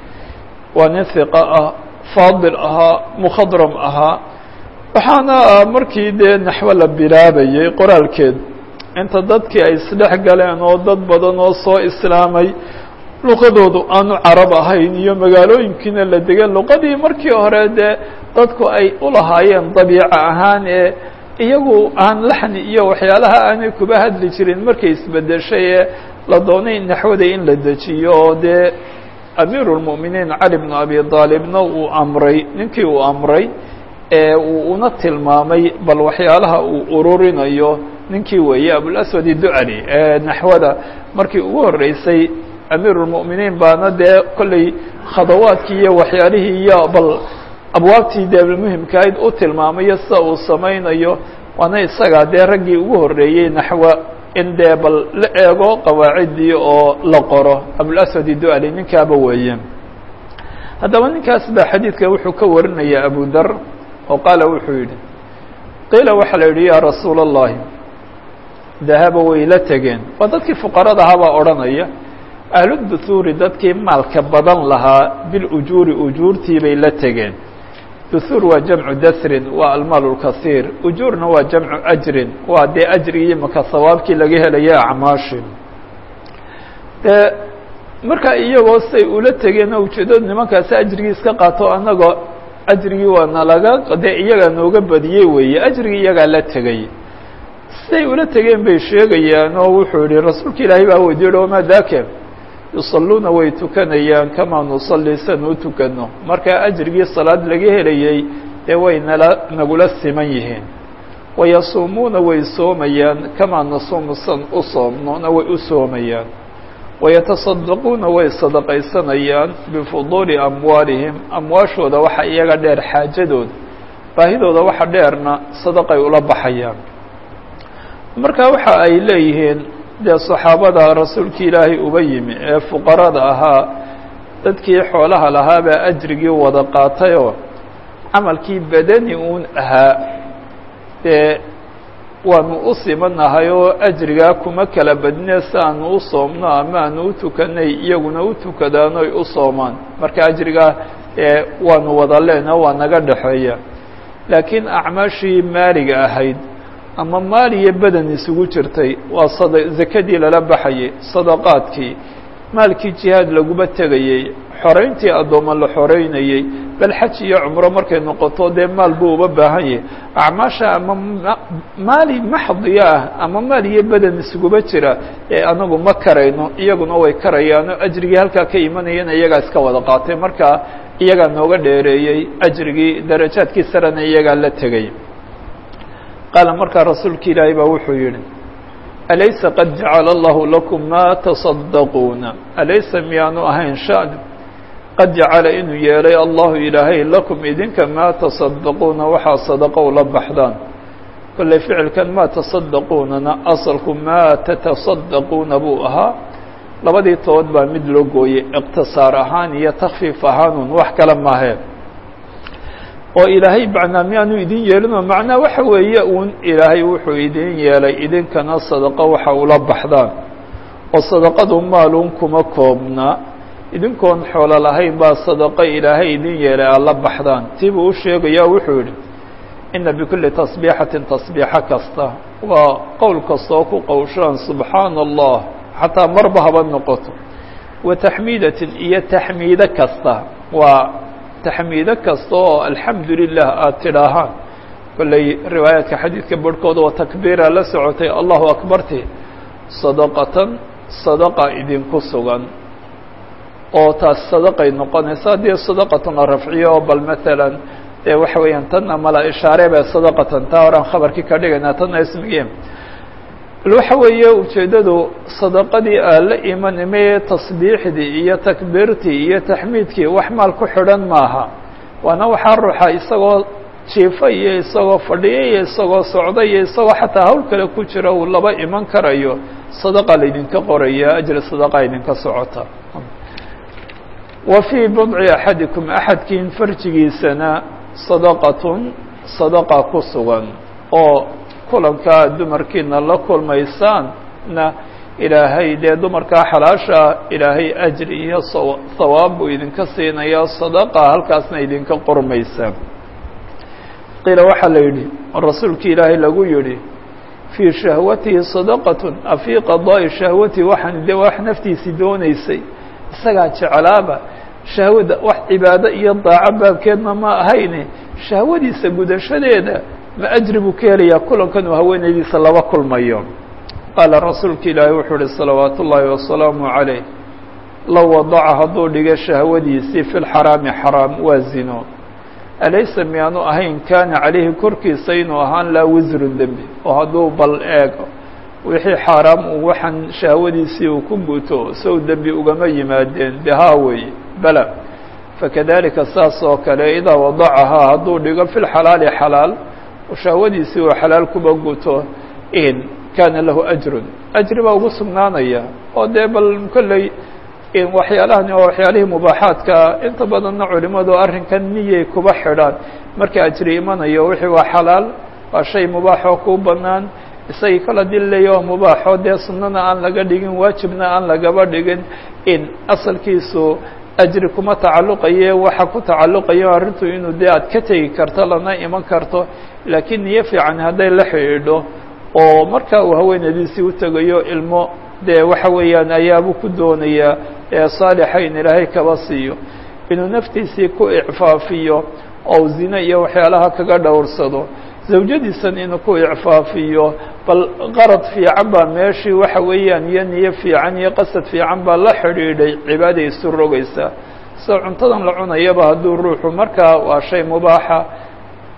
waa nin hiqa ah faadil ahaa mukhadram ahaa waxaana markii dee naxwo la bilaabayay qoraalkeed inta dadkii ay isdhex galeen oo dad badan oo soo islaamay luqadoodu aanu carab ahayn iyo magaalooyinkiina la degan luqadii markii hore dee dadku ay u lahaayeen dabiico ahaan ee iyagu aan laxni iyo waxyaalaha aanay kuba hadli jirin markay isbedeshay ee la doonay naxwada in la dejiyo oo dee amiiru lmu'miniin cali bnu abi aalibna uu amray ninkii uu amray ee uu una tilmaamay bal waxyaalaha uu ururinayo ninkii weeye abulaswad iducali ee naxwada markii ugu horreysay amiiru lmu'miniin baana dee kolley khadawaadkii iyo waxyaalihii iyo bal abwaabtii dee muhimkaayd u tilmaamayo sida uu samaynayo waana isagaa dee raggii ugu horreeyey naxwo in dee bal la eego qawaaciddii oo la qoro abulaswad iducali ninkaaba weeye haddaba ninkaas baa xadiidka wuxuu ka warinaya abu dar oo qaala wuxuu yidhi qiila waxaa la yidhi yaa rasuula اllahi dahaba way la tegeen waa dadkii fuqarada ahaabaa odhanaya ahluduhuuri dadkii maalka badan lahaa bilujuuri ujuurtii bay la tegeen duhuur waa jamcu dasrin waa almaal اlkasiir ujuurna waa jamcu ajrin waa dee ajrigii maka sawaabkii laga helaya acmaashi dee markaa iyagoo say ula tegeen oo ujeedadu nimankaasi ajrigii iska qaato annagoo ajrigii waa nalaga dee iyagaa nooga badiyey weeye ajrigii iyagaa la tegay siday ula tegeen bay sheegayaan oo wuxuu yihi rasuulka ilaahay baa weydiiye wamaa daake yusalluuna way tukanayaan kamaa nusalli san u tukano markaa ajrigii salaad laga helayey dee way nala nagula siman yihiin wayasuumuuna way soomayaan kamaa nasuumu san u soomnona way u soomayaan wayataصadaquuna way sadaqaysanayaan bifuduuli amwaalihim amwaashooda waxa iyaga dheer xaajadooda baahidooda waxa dheerna sadaqay ula baxayaan marka waxa ay leeyihiin dee saxaabada rasuulki ilaahay uba yimi ee fuqarada ahaa dadkii xoolaha lahaabaa ajrigii wada qaatayoo camalkii badani uun ahaa dee waanu u simanahay oo ajrigaa kuma kala badne si aanu u soomno ama aanu u tukanay iyaguna u tukadaan oy u soomaan marka ajrigaa ee waanu wada leenaho waa naga dhexeeya laakiin acmaashii maaliga ahayd ama maal iyo badan isugu jirtay waa sada zakadii lala baxayay sadaqaadkii maalkii jihaad laguma tegayey xorayntii addooma la xoreynayey bal xaj iyo cumro markay noqoto dee maal buu uba baahan yahay acmaasha ama maali maxdiya ah ama maal iyo badan isuguba jira ee anagu ma karayno iyaguna way karayaano ajrigii halkaa ka imanayana iyagaa iska wada qaatay marka iyagaa nooga dheereeyey ajrigii darajaadkii sarena iyagaa la tegay qaala markaa rasuulka ilaahay baa wuxuu yihi alaysa qad jacala allahu lakum ma taصadaquuna alaysa miyaanu ahayn shan qad jacala inuu yeelay allahu ilaahay lakum idinka maa taصadaquuna waxaa sadaqo ula baxdaan kolley ficilkan maa taصadaquunana asalku maa tataصadaquuna buu ahaa labadii tood baa mid loo gooyey iqtisaar ahaan iyo takfiif ahaanun wax kale maahee oo ilaahay macnaa miyaanu idin yeelinoo macnaa waxa weeye uun ilaahay wuxuu idin yeelay idinkana sadaqo waxa ula baxdaan oo sadaqadu maaluun kuma koobna idinkoon xoolo lahayn baa sadaqo ilaahay idin yeelay aad la baxdaan tiibuu u sheegayaa wuxuu yidhi ina bikulli tasbiixatin tasbiixo kasta waa qowl kastaoo ku qowshaan subxaana allah xataa marba haba noqoto wa taxmiidatin iyo taxmiido kasta waa taxmiido kasta oo alxamdu lilah aada tidhaahaan kolley riwaayaadka xadiidka barhkooda oo takbiira la socotay allahu akbarti sadaqatan sadaqa idinku sugan oo taas sadaqay noqonaysa haddii sadaqatan la rafciyo oo bal maalan dee waxa weeyaan tanna mala ishaare bee sadaqatan taa horaan khabarkii ka dhigaynaa tanna ismigii bal waxa weeye ujeeddadu sadaqadii aa la imanimee tasbiixdii iyo takbiirtii iyo taxmiidkii wax maal ku xidhan maaha waana waxaa ruuxa isagoo jiifa iyo isagoo fadhiya iyo isagoo socda iyo isagoo xataa hawl kale ku jira uu laba iman karayo sadaqa laydinka qoraya ajri sadaqa idinka socota wa fii budci axadikum axadkiin farjigiisana sadaqatun sadaqa ku sugan oo kulankaa dumarkiina la kulmaysaanna ilaahay dee dumarkaa xalaasha ilaahay ajri iyo sawaab buu idinka siinaya sadaqa halkaasna idinka qormaysa qiila waxaa la yidhi rasuulki ilaahay lagu yidhi fii shahwatihi sadaqatun afii qadaa'i shahwatihi waxaan de wax naftiisii doonaysay isagaa jeclaaba shahwada wax cibaado iyo daaco baabkeedna ma ahayne shahwadiisa gudashadeeda ma ajri buu ka helayaa kulankan uu haweenaydiisa laba kulmayo qaala rasuulka ilaahay wuxuu uhi salawaatu ullaahi wasalaamu calayh low wadaca hadduu dhigo shahwadiisii fi lxaraami xaraam waa zino alaysa miyaanu ahayn kaana calayhi korkiisa inuu ahaan laa wisrun dembi oo hadduu bal eego wixii xaaraam uu waxaan shahwadiisii uu ku guto sow dembi ugama yimaadeen behaa weeye bala fakadalika saas oo kale idaa wadacahaa hadduu dhigo fi lxalaali xalaal shahwadiisii uu xalaal kuba guto in kaana lahu ajrun ajri baa ugu sugnaanaya oo dee bal kolley waxyaalahan oo waxyaalihii mubaaxaadka inta badanna culimadu arrinkan niyay kuba xidhaan marka ajri imanayo wixii waa xalaal waa shay mubaaxoo kuu banaan isagii kala dillayo mubaaxo dee sunnana aan laga dhigin waajibna aan lagaba dhigin in asalkiisu ajri kuma tacalluqaye waxa ku tacalluqayo arrintu inuu dee aad ka tegi karto lana iman karto laakiin niyo fiican hadday la xidhiidho oo marka uu haweenadiisii u tegayo ilmo dee waxa weeyaan ayaabuu ku doonayaa ee saalixa in ilaahay kaba siiyo inuu naftiisii ku icfaafiyo oo zine iyo waxyaalaha kaga dhowrsado zawjadiisan inuu ku icfaafiyo bal qarad fiican baa meeshii waxa weeyaan iyo niyo fiican iyo qasad fiican baa la xidhiidhay cibaada isu rogaysa sida cuntadan la cunayaba hadduu ruuxu markaa waa shay mubaaxa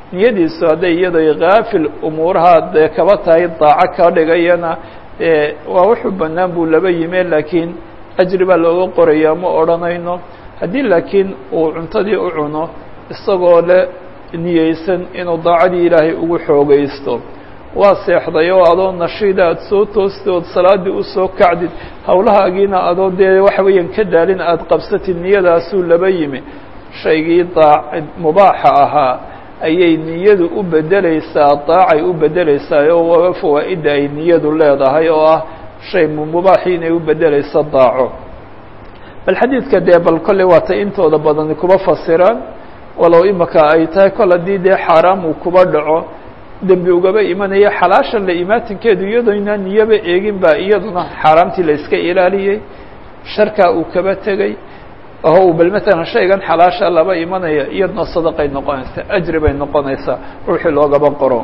niyadiisu hadday iyadoo kaafil umuuraha dee kaba tahay daaco ka dhigayana waa wuxuu bannaan buu laba yime laakiin ajri baa looga qorayaa ma odhanayno haddii laakiin uu cuntadii u cuno isagoo le niyeysan inuu daacadii ilaahay ugu xoogaysto waa seexday oo adoo nashiida aada soo toostid ood salaaddii usoo kacdid howlahaagiina adoo dee waxa weeyaan ka daalin aada qabsatid niyadaasuu laba yimi shaygii daac mubaaxa ahaa ayay niyadu u bedeleysaa daacay u bedeleysaa oo waa fawaa'idda ay niyadu leedahay oo ah shay mubaaxii inay u bedeleyso daaco bal xadiidka dee bal kolley waata intooda badani kuba fasiraan walow imaka ay tahay kol haddii dee xaaraam uu kuba dhaco dembi ugaba imanaya xalaashan la imaatinkeedu iyadoona niyaba eegin baa iyaduna xaaraamtii la iska ilaaliyey sharkaa uu kaba tegey oo uu bal matalan shaygan xalaasha laba imanaya iyaduna sadaqay noqonaysaa ajri bay noqonaysaa ruuxii loogaba qoro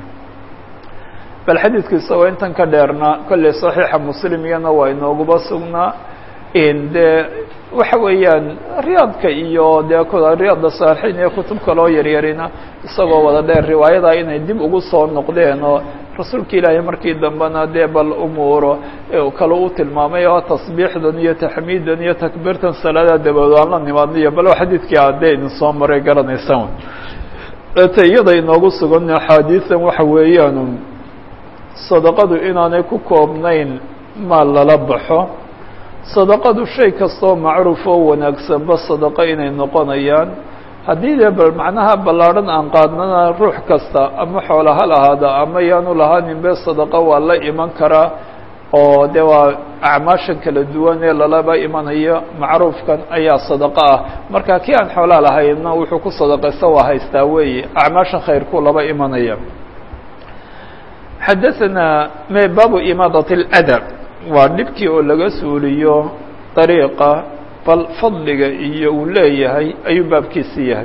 bal xadiidku isagoo intan ka dheerna kolley saxiixa muslim iyana waa inooguba sugnaa dee waxa weeyaan riyaadka iyo dee riyaadda saalixiin iyo kutub kaloo yaryarina isagoo wada dheer riwaayada inay dib ugu soo noqdeen oo rasuulka ilaahay markii dambena dee bal umuuro kale u tilmaamay oo tasbiixdan iyo taxmiidan iyo takbiirtan salaada dabadood aan la nimaadniyo bal xadiidkii adee idin soo maray garanaysaan ete iyada inoogu sugan axaadiisan waxa weeyaan sadaqadu inaanay ku koobnayn maal lala baxo sadaqadu shay kastoo macruuf oo wanaagsanba sadaqo inay noqonayaan haddii dee bal macnaha ballaadhan aan qaadnana ruux kasta ama xoola ha lahaada ama yaanu lahaaninbe sadaqo waa la iman karaa oo de waa acmaashan kala duwan ee lalaba imanayo macruufkan ayaa sadaqo ah marka kii aan xoolaa lahaynna wuxuu ku sadaqaysta waa haystaa weeye acmaashan khayrku laba imanaya xadaثana me baabu imaadat اladab waa dhibkii oo laga suuliyo dariiqa bal fadliga iyo uu leeyahay ayuu baabkiisi yahay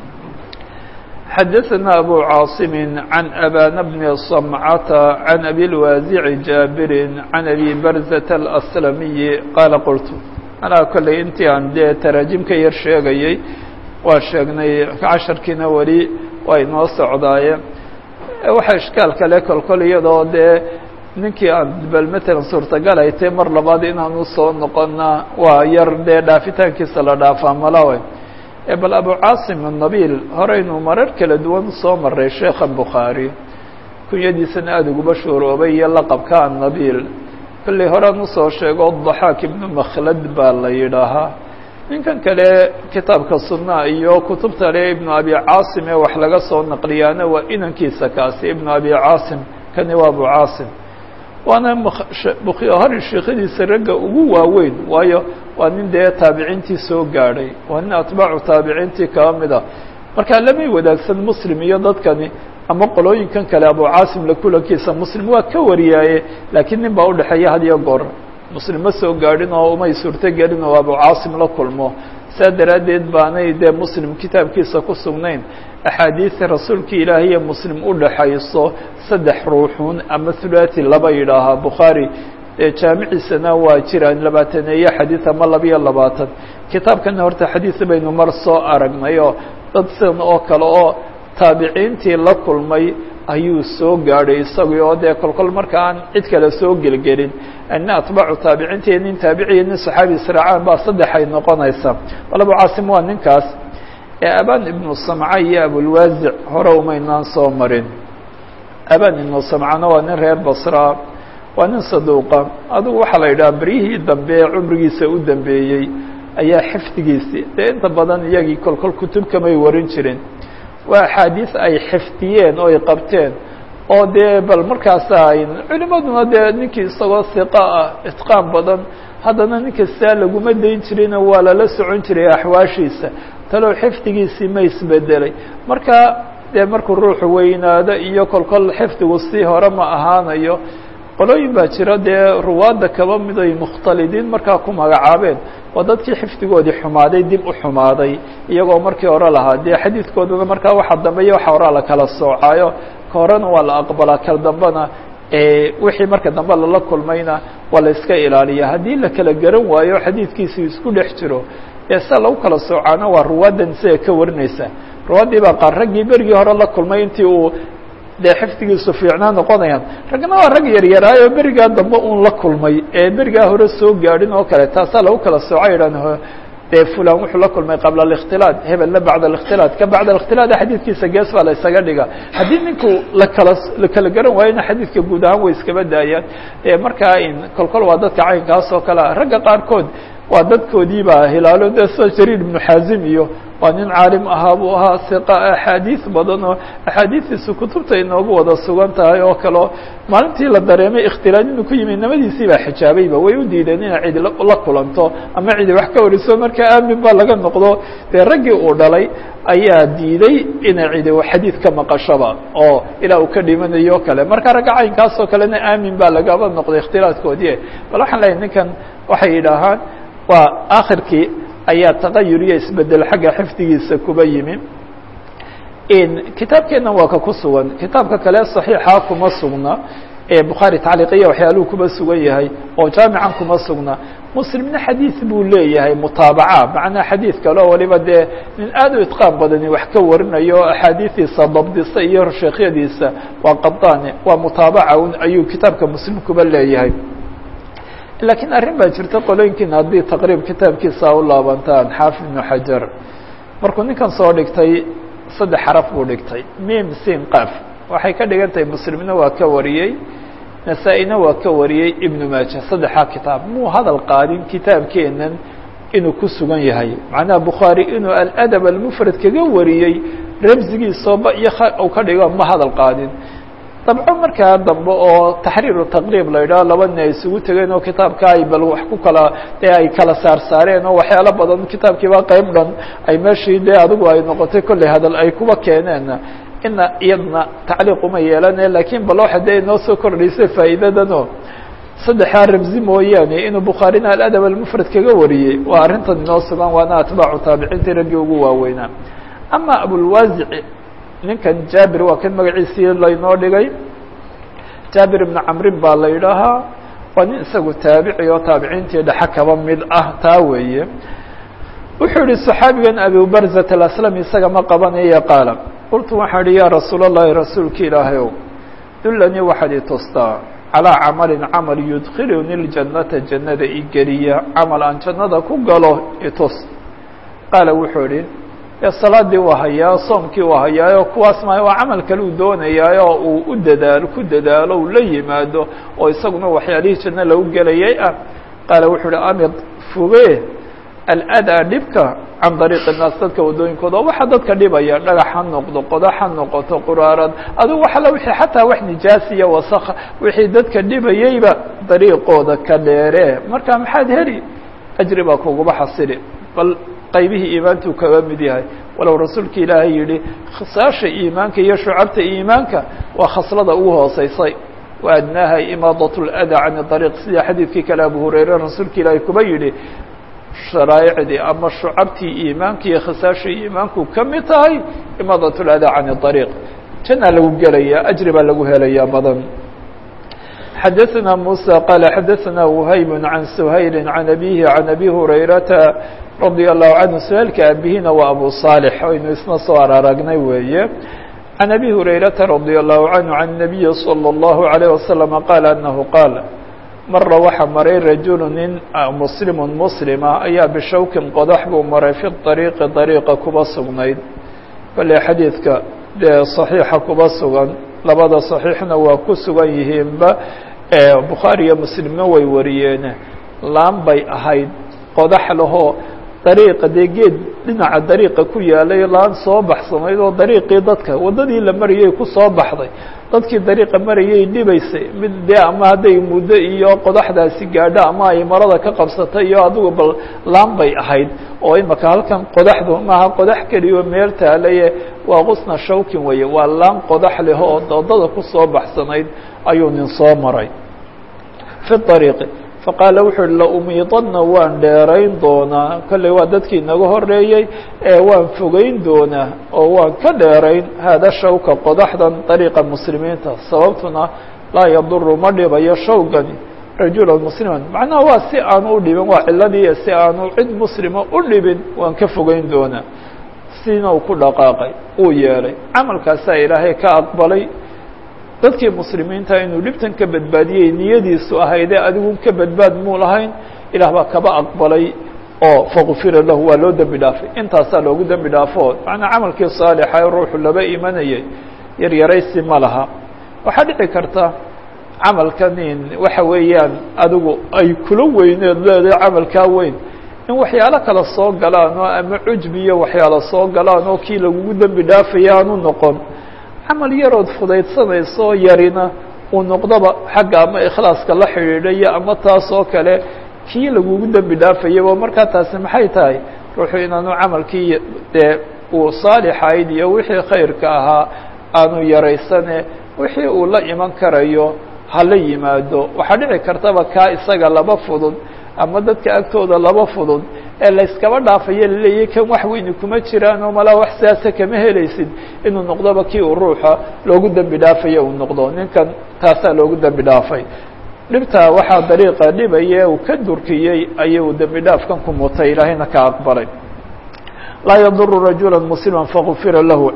xadaثana abu caaصimi can abana bni صamcata can abi اlwaasici jaabiri can abi barzata aلأslamiyi qaala qultu anaa kolley intii aan dee taraajim ka yar sheegayey waa sheegnay casharkiina weli waa inoo socdaaye waxaa ishkaal kale kolkol iyadoo dee ninkii aan bal matalan suurtagal ay tahay mar labaad inaanu soo noqona waa yar dee dhaafitaankiisa la dhaafaa malawe bal abu caasim الnabil horeynu marar kala duwan soo maray sheekha bukhaari kunyadiisana aada uguba shuuroobay iyo laqabka annabil kolley horean usoo sheego daxaak ibnu makhlad baa la yidhaahaa ninkan kale kitaabka sunaa iyo kutubta le ibnu abi caasim ee wax laga soo naqliyaana waa inankiisa kaasi ibnu abi caasim kani waa abu caasim waana bukhari sheekhadiisa ragga ugu waaweyn waayo waa nin dee taabiciintii soo gaadhay waa nin atbaacu taabiciintii kaba mid a marka lamay wadaagsan muslim iyo dadkani ama qolooyinkan kale abu caasim la kulankiisa muslim waa ka wariyaaye laakiin nin baa udhexeeya had iyo goor muslim ma soo gaadhin oo umay suurto gelin oo abu caasim la kulmo saa daraaddeed baanay dee muslim kitaabkiisa ku sugnayn axaadiida rasuulka ilaahay iyo muslim udhaxayso saddex ruuxun ama thulathi laba yidhaahaa bukhaari jaamiciisana waa jiraan labaataneeye xadiid ama labiyo labaatan kitaabkana horta xadiid baynu mar soo aragnay oo dad sidan oo kale oo taabiciintii la kulmay ayuu soo gaadhay isagii oo dee kolkol marka aan cid kale soo gelgelin ina atbaacu taabiciintii nin taabiciya nin saxaabi israacaan baa saddex ay noqonaysaa bal abu caasim waa ninkaas ee aban ibnu samca iyo abulwaasic hore umaynaan soo marin aban ibnu samcana waa nin reer basra waa nin saduuqa adugu waxaa la yidhaha beryihii dambe ee cumrigiisa u dambeeyey ayaa xifdigiisii dee inta badan iyagii kolkol kutub kamay warin jirin waa axaadiis ay xifdiyeen oo ay qabteen oo dee bal markaasa ay culimaduna dee ninkii isagoo hiqa ah itqaan badan haddana ninka saa laguma dayn jirina waa lala socon jiray axwaashiisa talow xifdigiisii ma isbedelay marka dee markuu ruuxu weynaado iyo kolkol xifdigu si hore ma ahaanayo qolooyin baa jira dee ruwaadda kaba mid ay mukhtalidiin markaa ku magacaabeen waa dadkii xifdigoodii xumaaday dib u xumaaday iyagoo markii hore lahaa dee xadiidkooduna markaa waxa dambeeya waxa horaa la kala soocaayo ka horena waa la aqbalaa kal dambena wixii marka dambe lala kulmayna waa la iska ilaaliya haddii la kala garan waayo xadiidkiisi isku dhex jiro ee sia lagu kala soocaana waa ruwaaddan isaga ka warinaysa ruwaddii baa qaar raggii berigii hore la kulmay intii uu dee xifdigiisu fiicnaa noqonayaan raggana waa rag yaryaraayo berigaa dambe uun la kulmay ee berigaa hore soo gaadhin oo kale taasaa lagu kala sooca yidhan dee fulan wuxuu la kulmay qabla ااkhtilaaط hebelna bacda ااkhtilaaط ka bacda ااkhtilaaط xadiidkiisa gees baa la isaga dhiga haddii ninku lakala la kala garan waayona xadiidka guud ahaan way iskaba daayaan markaa kolkol waa dadka caynkaas oo kale ragga qaarkood waa dadkoodiiba hilaalo de sida jariir ibnu xaazim iyo waa nin caalim ahaa buu ahaa iqa axaadiis badan oo axaadiistiisu kutubta inoogu wada sugan tahay oo kaleo maalintii la dareemay ikhtilaad inuu ku yimi nimadiisii baa xijaabayba way u diideen inay cidi la kulanto ama cidi wax ka wariso markaa aamin baa laga noqdo dee raggii uu dhalay ayaa diiday inay cidi xadiid ka maqashoba oo ilaa uu ka dhimanayo o kale marka ragga caynkaas oo kalena aamin baa lagaba noqday ikhtilaadkoodii bal waxaan leeyahy ninkan waxay yidhaahaan waa akhirkii ayaa tagayur iyo isbedel xagga xifdigiisa kuba yimi kitaabkeenna waa ka ku sugan kitaabka kale صaxiixa kuma sugna ee bukhaari tacliiqiya waxyaaluhu kuba sugan yahay oo jaamican kuma sugna muslimna xadiid buu leeyahay mutaabaca macnaa xadiid kale oo waliba dee nin aad u itqaan badani wax ka warinayo axaadiidiisa dabdisa iyo sheekhyadiisa waa qadane waa mutaabaca ayuu kitaabka muslim kuba leeyahay lakiin arrin baa jirta qolooyinkiina haddii taqriib kitaabkiisa u laabantaan xaafid ibnu xajar markuu ninkan soo dhigtay saddex xaraf buu dhigtay mim sin qaf waxay ka dhigan tahay muslimna waa ka wariyey nasaa-ina waa ka wariyey ibnu maaja saddexaa kitaab muu hadal qaadin kitaabkeenan inuu ku sugan yahay macnaha bukhaari inuu aladab almufrad kaga wariyey ramsigiisooba iyo u ka dhigo ma hadal qaadin dabco markaa dambe oo taxriiru taqriib la yidhaho laba nin ay isugu tegeen oo kitaabka ay bal wax ku kala dee ay kala saar saareen oo waxyaalo badan kitaabkiiba qeyb dhan ay meeshii dee adigu ay noqotay kolley hadal ay kuba keeneen ina iyadna tacliiq uma yeelane lakiin bal waxa dee inoo soo kordhaysay faa'iidadano saddexaa ramzi mooyaane inuu bukhaarina aladab almufrad kaga wariyey waa arrintan inoo sugan waana atbaacu taabiciintii raggii ugu waaweynaa ama abulwaasici ninkan jaabir waa kan magaciisii laynoo dhigay jaabir ibnu camrin baa la yidhaahaa waa nin isagu taabici oo taabiciintii dhexe kaba mid ah taa weeye wuxuu yihi صaxaabigan abu barzat aslami isaga ma qabanaya qaala qultu waxaan ihi ya rasuul اllahi rasuulka ilaahay ow dullanii waxaad i tustaa calىa camalin camal yudkiluni اljannata jannada igeliya camal aan jannada ku galo itus qaala wuxuu ihi e salaadii waa hayaa soomkii waa hayaayo kuwaas ma waa camal kale uu doonayaayo uu u dadaalo ku dadaalo uu la yimaado oo isaguna waxyaalihii janno lagu gelayay ah qaala wuxuu uhi amid foge aladaa dhibka can dariiqi الnaas dadka waddooyinkooda oo waxa dadka dhibaya dhagax ha noqdo qodax ha noqoto quraarad adigu waxala wixii xataa wax nijaasiya wasakha wixii dadka dhibayeyba dariiqooda ka dheere marka maxaad heli ajri baa kuguba xasili bal qaybihii iimaantuu kaga mid yahay walow rasuulka ilaahay yihi khisaasha iimaanka iyo shucabta iimaanka waa khaslada ugu hooseysay wa adnaaha imaadat اlada can dariiq sida xadiidkii kale abu hurayre rasuulka ilaahay kuba yihi sharaa'icdii ama shucabtii iimaanka iyo khisaashii iimaanku ka mid tahay imaadat اlada can dariiq jannaa lagu gelaya ajri baa lagu helaya badan xadaثna muسى qال xadaثna وhayb عan سhayl عan abihi عan abi hurayrata radي الlahu canhu سhayلka abihina waa abu صاalح aynu isna soo araragnay weeye عan abi hurayrata radي الlahu canhu عan النabiyi slى الlahu عalيه waslم qaal anahu qaal mara waxa maray rajulu nin muslim muslima ayaa bishawkin qodax buu maray fi طariiqi طariiqa kuba sugnayd bale xadiidka dee صaxiixa kuba sugan labada صaxiixna waa ku sugan yihiinba bukhaari iyo muslimna way wariyeen laan bay ahayd qodax lahoo dariiqa dee geed dhinaca dariiqa ku yaalay laan soo baxsanayd oo dariiqii dadka waddadii la marayay ku soo baxday dadkii dariiqa marayay dhibaysay mid dee ama hadday muddo iyo qodaxdaasi gaadho ama ay marada ka qabsatay iyo adigu bal laan bay ahayd oo imaka halkan qodaxdu maaha qodax keliyo meel taalaye waa qusna shawkin weeye waa laan qodax leh oo doodada kusoo baxsanayd ayuu nin soo maray fi ariiqi faqaala wuxuu uhi laumiidanna waan dheerayn doonaa kolley waa dadkii inaga horeeyey ee waan fogeyn doonaa oo waan ka dheerayn haada shawka qodaxdan dariiqa muslimiinta sababtuna laa yaduru ma dhibayo shawgani rajula musliman macnaha waa si aanu u dhibin waa ciladii si aanu cid muslima u dhibin waan ka fogeyn doonaa siina uu ku dhaqaaqay uu yeelay camalkaasaa ilaahay ka aqbalay dadkii muslimiinta inuu dhibtan ka badbaadiyey niyadiisu ahaydee adigun ka badbaad muu lahayn ilaah baa kaba aqbalay oo faqufira lahu waa loo dembi dhaafay intaasaa loogu dembi dhaafo macnaa camalkii saalixa ee ruuxu laba imanayay yaryaraysi ma laha waxaa dhici karta camalkan in waxa weeyaan adigu ay kula weyneed leedahay camalkaa weyn in waxyaalo kale soo galaan oo ama cujbi iyo waxyaalo soo galaan oo kii lagugu dembi dhaafaya aanu noqon camal yarood fudaydsanayso yarina uu noqdoba xagga ama ikhlaaska la xidhiidhayo ama taas oo kale kii lagugu dembi dhaafayaba markaa taasi maxay tahay ruuxu inaanu camalkii dee uu saalixayd iyo wixii khayrka ahaa aanu yaraysane wixii uu la iman karayo hala yimaado waxaa dhici kartaba kaa isaga laba fudud ama dadka agtooda laba fudud ee layskaba dhaafayo laleeyahy kan wax weyni kuma jiraan oo malaa wax siyaasa kama helaysid inuu noqdoba kii uu ruuxa loogu dembi dhaafayo uu noqdo ninkan taasaa loogu dembi dhaafay dhibtaa waxaa dariiqa dhibaya uu ka durkiyey ayuu dembi dhaafkan ku mutay ilaahayna ka aqbalay laa yaduru rajula muslima fagufira lahu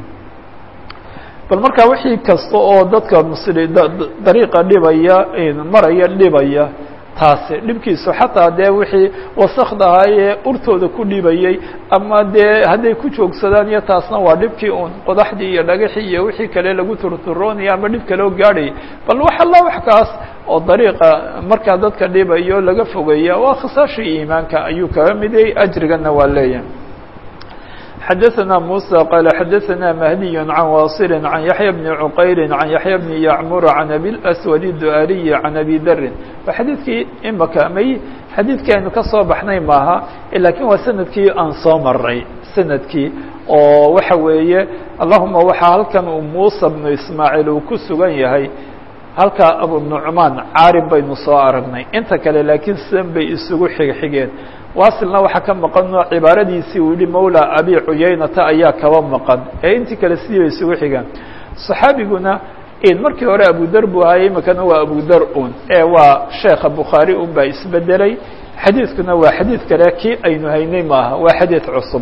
bal markaa wixii kasta oo dadka msli dariiqa dhibaya maraya dhibaya taasi dhibkiisu xataa dee wixii wasakda ahaayee urtooda ku dhibayey ama dee hadday ku joogsadaan iyo taasna waa dhibkii un qodaxdii iyo dhagaxii iyo wixii kale lagu turturoonaya ama dhib kaloo gaadhayay bal wax alla wax kaas oo dariiqa markaa dadka dhibayo laga fogeeya waa khisaashii iimaanka ayuu kaga midayay ajrigana waa leeyahay xdثna موسى qال xdثna مهدي عن واصل عن يحيى بن عqayr عن يحيى بن يعمر عن أbي الأسود الدؤaلي عن أbي dri wa xadiidkii imaka may xadiidkii aynu ka soo baxnay maaha lakin waa sanadkii aan soo maray sanadkii oo waxa weeye allahuma waxaa halkan uu muسى بن ismاعيل uu ku sugan yahay halkaa abu نucmaan caarin baynu soo aragnay inta kale laakiin sidan bay isugu xigxigeen waasilna waxaa ka maqan cibaaradiisii uu yihi mawla abi cuyaynata ayaa kaba maqan ee intii kale sidii bay isugu xigaan صaxaabiguna markii hore abudar buu ahaayey imikana waa abudar un ee waa sheekha bukhaari un baa isbedelay xadiidkuna waa xadiid kale kii aynu haynay maaha waa xadiid cusub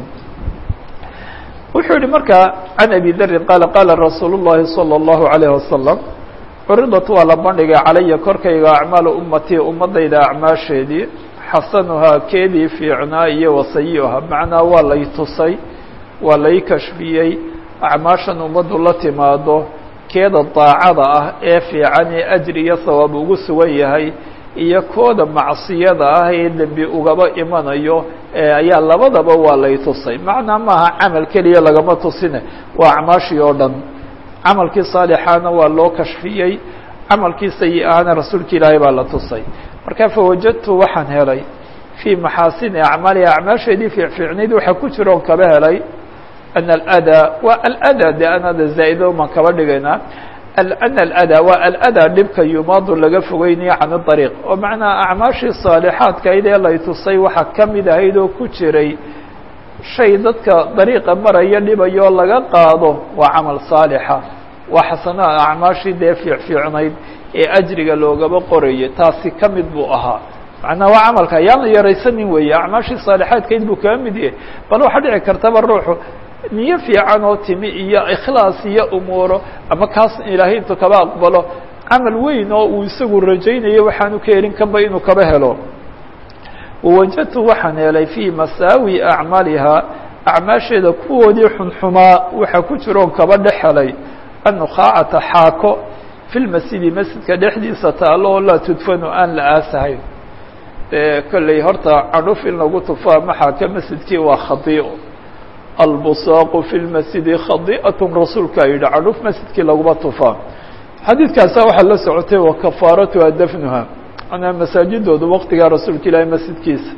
wuxuu yihi markaa can abi darin qaala qaala rasuul الlahi salى الlahu عalيه wasalam curidat waa la bandhigay calaya korkayga acmaalu ummatii ummadayda acmaasheedii xasanuhaa keedii fiicnaa iyo wasayiha macnaa waa lay tusay waa lay kashfiyey acmaashan ummaddu la timaado keeda daacada ah ee fiican ee ajri iyo sawaab ugu sugan yahay iyo kooda macsiyada ah ee dembi ugaba imanayo ayaa labadaba waa lay tusay macnaa maaha camal keliya lagama tusine waa acmaashii oo dhan camalkii saalixaana waa loo kashfiyey camalkii sayi-ahana rasuulka ilaahay baa la tusay marka fawajadtu waxaan helay fii maxaasini acmaaliha acmaasheedii fiicfiicnayd waxaa ku jira oon kaba helay ana aladaa waa aladaa de anada zaa-ido maan kaba dhigaynaa ana aladaa waa aladaa dhibka yumaadu laga fogeynayo can dariiq oo macnaa acmaashii saalixaadkayd ee lay tusay waxaa ka mid ahayd oo ku jiray shay dadka dariiqa maraya dhibayoo laga qaado waa camal saalixa waa xasanaa acmaashii dee fiicfiicnayd ee ajriga loogaba qorayay taasi ka mid buu ahaa macnaa waa camalka yaan la yaraysanin weeye acmaashii saalixaadkayd buu kaga mid yahay bal waxaa dhici kartaba ruuxu niyo fiican oo timi iyo ikhlaas iyo umuuro ama kaas ilaahay intuu kaba aqbalo camal weyn oo uu isagu rajaynayo waxaanu ka helin kanba inuu kaba helo wawajadtu waxaan helay fii masaawi acmaalihaa acmaasheeda kuwoodii xunxumaa waxaa ku jiroon kaba dhex helay annukhaacata xaako fi lmasjidi masjidka dhexdiisa taalo oo laa tudfanu aan la aasahayn dee kolley horta cadhuf in lagu tufaa maxaaka masjidkii waa khadiico albusaaqu fi lmasjidi khadi'atun rasuulkaa yidhi cadhuf masjidkii laguma tufaa xadiidkaasa waxaa la socotay wa kafaaratuha dafnuha manaa masaajidoodu waqtigaa rasuulka ilaahay masjidkiisa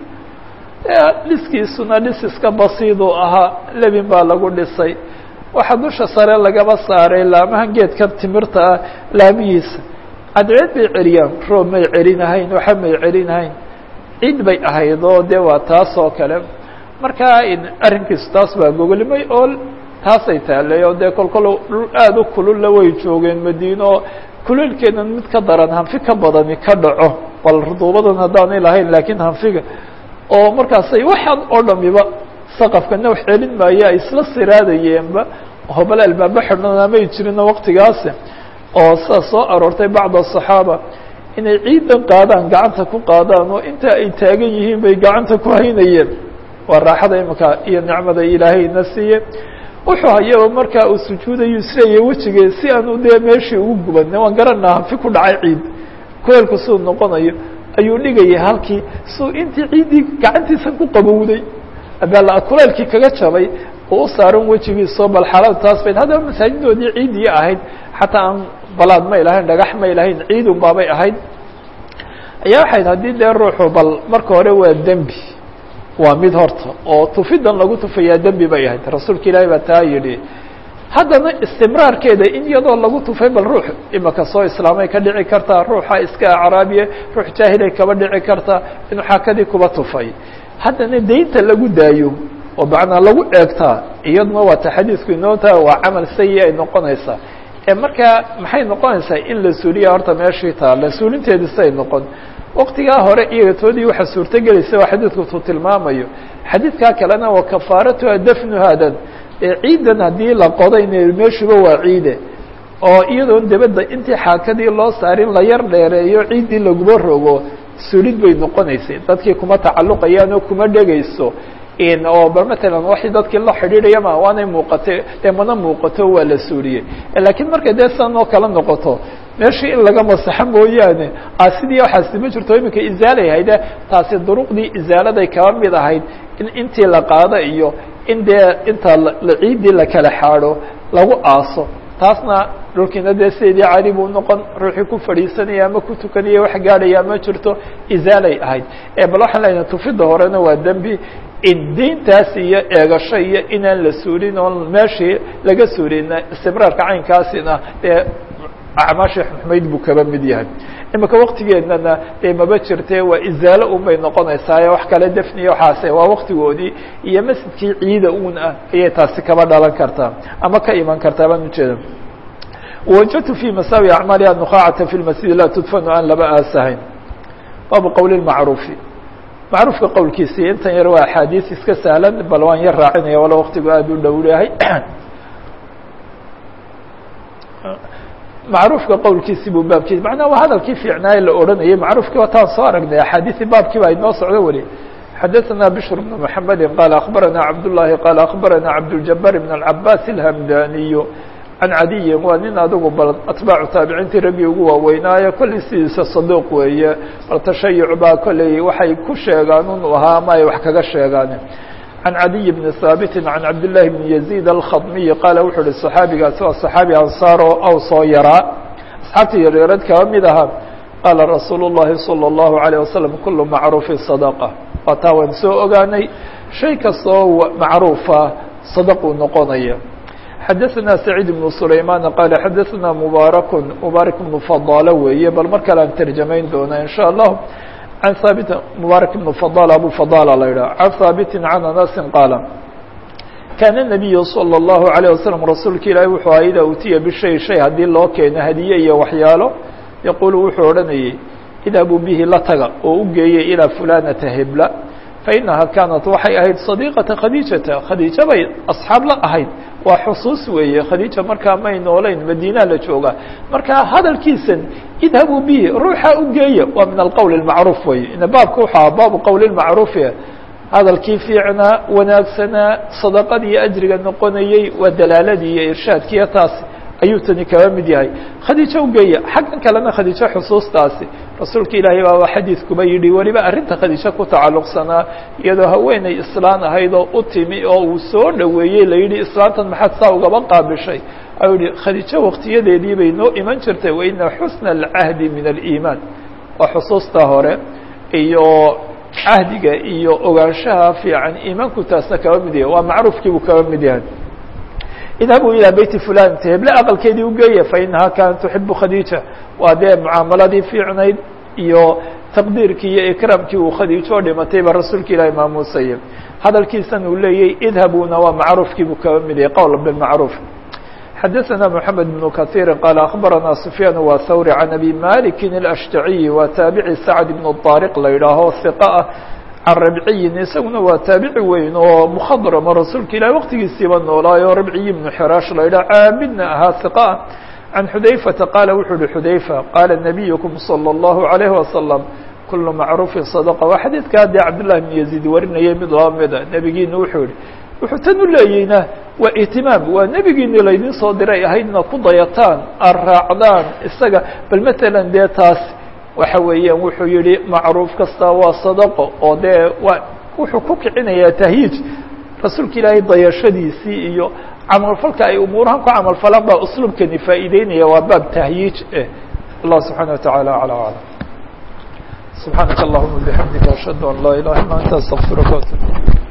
dhiskiisuna dhis iska basiiduu ahaa lebin baa lagu dhisay waxaa dusha sare lagaba saaray laamahan geedkan timirta ah laamihiisa cadceed bay celiyaan roob may celinahayn waxa may celinahayn ciid bay ahayd oo dee waa taas oo kale markaa arrinkiisu taas baa gogolimay oo taasay taallay oo dee kolkol dhul aada u kululla way joogeen madiine oo kulaylkeedan mid ka daran hanfi ka badani ka dhaco bal ruduubadan haddaanay lahayn laakiin hanfiga oo markaasay waxaan oo dhamiba saqafkana wax celin maayo ay isla siraadayeenba hobal albaaba xidhnana may jirino waqtigaasi oo sidaa soo aroortay bacd asaxaaba inay ciidan qaadaan gacanta ku qaadaan oo inta ay taagan yihiin bay gacanta ku haynayeen waa raaxada imika iyo nicmada ilaahayna siiye wuxuu hayaba markaa uu sujuudayo isleeyahy wejigee si aan u dee meeshii ugu gubanna waan garanaa hanfi ku dhacay ciid kuleelku siduu noqonayo ayuu dhigayay halkii suu intii ciiddii gacantiisa ku qabowday abala kuleelkii kaga jabay oo u saaran wejigiisoo bal xaalada taas bayd haddaba masaajidoodii ciiddii ahayd xataa aan balaad may lahayn dhagax may lahayn ciidun baabay ahayd ayaa waxayd haddii dee ruuxu bal marka hore waa dembi waa mid horta oo tufidan lagu tufayaa dembi bay ahayd rasuulka ilaahi baa taa yidhi haddana istimraarkeeda in iyadoo lagu tufay bal ruux imaka soo islaamay ka dhici kartaa ruuxa iska acraabiye ruux jaahilay kaba dhici kartaa inuu xaakadii kuba tufay haddana daynta lagu daayo oo macnaa lagu eegtaa iyaduna waa ta xadiidku inoota waa camal sayi ay noqonaysaa ee markaa maxay noqonaysaa in la suuliya horta meeshii taala suulinteedi say noqon waktigaa hore iyaga toodii waxaa suurtogelaysa waa xadiidku tuu tilmaamayo xadiidkaa kalena wa kafaaratuha dafnuhaadan ee ciidan haddii la qodayna meeshuba waa ciide oo iyadoon dabadda intii xaakadii loo saarin la yar dheereeyo ciiddii laguba rogo sulid bay noqonaysay dadkii kuma tacalluqayaan oo kuma dhegayso oo bal matalan waxay dadkii la xidhiidhaya ma waanay muuqatay dee mana muuqato waa la suuliyey laakiin markay dee sidan oo kala noqoto meeshii in laga masaxo mooyaane sidii waxaasi ma jirto iminka izaalay hayde taasi duruqdii izaaladay kaba mid ahayd in intii la qaado iyo in dee inta ciiddii la kala xaadho lagu aaso taasna dhulkiina dee sideedii cali buu noqon ruuxii ku fadhiisanaya ama ku tukanaya wax gaadhaya ma jirto izaalay ahayd bal waxaan leeyahay tufidda horena waa dembi in deyntaas iyo eegasho iyo inaan la suulin oon meeshii laga suulina istibraarka caynkaasina dee acmaashii xumayd buu kaba mid yahay imika waktigeennana dee maba jirte waa izaalo un bay noqonaysaaye wax kale defniya waxaase waa waktigoodii iyo masjidkii ciida un ah ayay taasi kaba dhalan kartaa ama ka iman kartaa baan ujeeda wajadtu fi masaawi acmaaliha nuqaacata fi lmasjidi laa tudfanu aan laba aasahayn baabu qowli macruufi macruufka qowlkiisii intan yar waa axaadiis iska sahlan bal waan yar raacinaya walo waktigu aada u dhowlahay macruufka qowlkiisii buu baabkiisi macnaha waa hadalkii fiicnaaye la odhanayay macruufkii wataan soo aragnay axaadiisi baabkii baa inoo socdo weli xadaثna bشhr بن محamedi qال أخbarana cabdاللahi qال أخbarana cabdالجabاr بن الcabaas الhamdaniy can cadiyi waa nin adigu bal atbaacu taabiciintii raggii ugu waaweynaayo kollay sidiisa saduuq weeye bal tashayuc baa kollay waxay ku sheegaan unu ahaa ama ay wax kaga sheegaan can cadiy bni haabiti can cabdالlahi bni yaزيid alkhadmiyi qaala wuxuu uhi صaxaabigaasi waa صaxaabi ansaar oo aw soo yaraa asxaabtii yaryarad kaba mid ahaa qaala rasuul الlahi salى الlahu عalيه wasalam kulu macruufi صadaqة waa taa waan soo ogaanay shay kastoo macruufa sadaquu noqonaya xadaثna سacيid بن سulayman qaala xadaثna mubaarak mubaarak بن fadalo weeye bal mar kale aan terjamayn doona in shاء الlah an haabit mubaarak بن fadal abu fadala la yidhah can haabiti can anasi qaala kaana الnabiyu salى الlahu عalيه wasalam rasuulka ilaahi wuxuu aha idaa utiya bishay shay haddii loo keeno hadiye iyo waxyaalo yaquulu wuxuu odhanayay idhabuu bihi la taga oo u geeyay ilaa fulanata hebla fainaha kaanat waxay ahayd sadiiqata khadiijata khadiijo bay asxaab la ahayd waa xusuus weeye khadiija markaa may noolayn madiinaa la jooga markaa hadalkiisan idhabuu bihi ruuxa u geeya waa min alqowl اmacruuf weye ina baabka wuxuu aha baabu qowl macruufi hadalkii fiicnaa wanaagsanaa sadaqadii ajriga noqonayey waa dalaaladii iyo irshaadkiiyo taas ayuu tani kaba mid yahay khadiijo ugeeya xaggan kalena khadiijo xusuustaasi rasuulka ilaahay baaba xadiidkuba yidhi weliba arrinta khadiijo ku tacalluqsanaa iyadoo haweeney islaan ahayd oo u timi oo uu soo dhoweeyey la yidhi islaantan maxaad saa ugaba qaabishay ayuu yihi khadiijo waktiyadeedii bay noo iman jirtay waina xusna alcahdi min aliimaan waa xusuustaa hore iyo cahdiga iyo ogaanshaha fiican iimaanku taasna kaba mid yahay waa macruufkiibuu kaba mid yahay idhabuu ilaa beyti fulan t heble aqalkeedii ugeeya fainahaa kaanat tuxibu khadiija waa dee mucaamaladii fiicnayd iyo taqdiirkii iyo ikraamkii uu khadiijo dhimatay ba rasuulka ilaahi maamuusaya hadalkiisan uu leeyay idhabuuna waa macruufkiibuu kaba mid yahay qowl bimacruuf xadaثna mحamed بن kaثيiri qaala aخbarana سufyaan wa hawri can abi maliki الأshtaciyi waa taabici sacd بن طaariq la yidhaaho hiqa ah can rabciyin isaguna waa taabici weyn oo mukhadrama rasuulka ilahi waqtigiisiiba noolaayo rabciyi ibnu xiraash la yidhah caabidna ahaa hiqa can xudayfata qaala wuxuu uhi xudayfa qaala nabiyukum salى اllahu عalayhi wasalam kulu macruufin sadaqa waa xadiidka haddii cabdullahi bn yaziid warinayay mid laba mida nebigiina wuxuu yihi wuxuu tan u leeyeyna waa ihtimaam waa nebigiini laydin soo diray ahaydna ku dayataan aad raacdaan isaga bal matalan dee taas waxa weeyaan wuxuu yihi macruuf kasta waa sadaqo oo dee waa wuxuu ku kicinayaa tahyiij rasuulka ilaahay dayashadiisii iyo camalfalka ay umuurahan ku camalfalaan baa usluubkani faa'iideynaya waa baab tahyiij eh allah subxaana wataعala alى aclam subxaanaka allahuma bixamdika ashhadu an laa ilaha illa anta astaqfiruka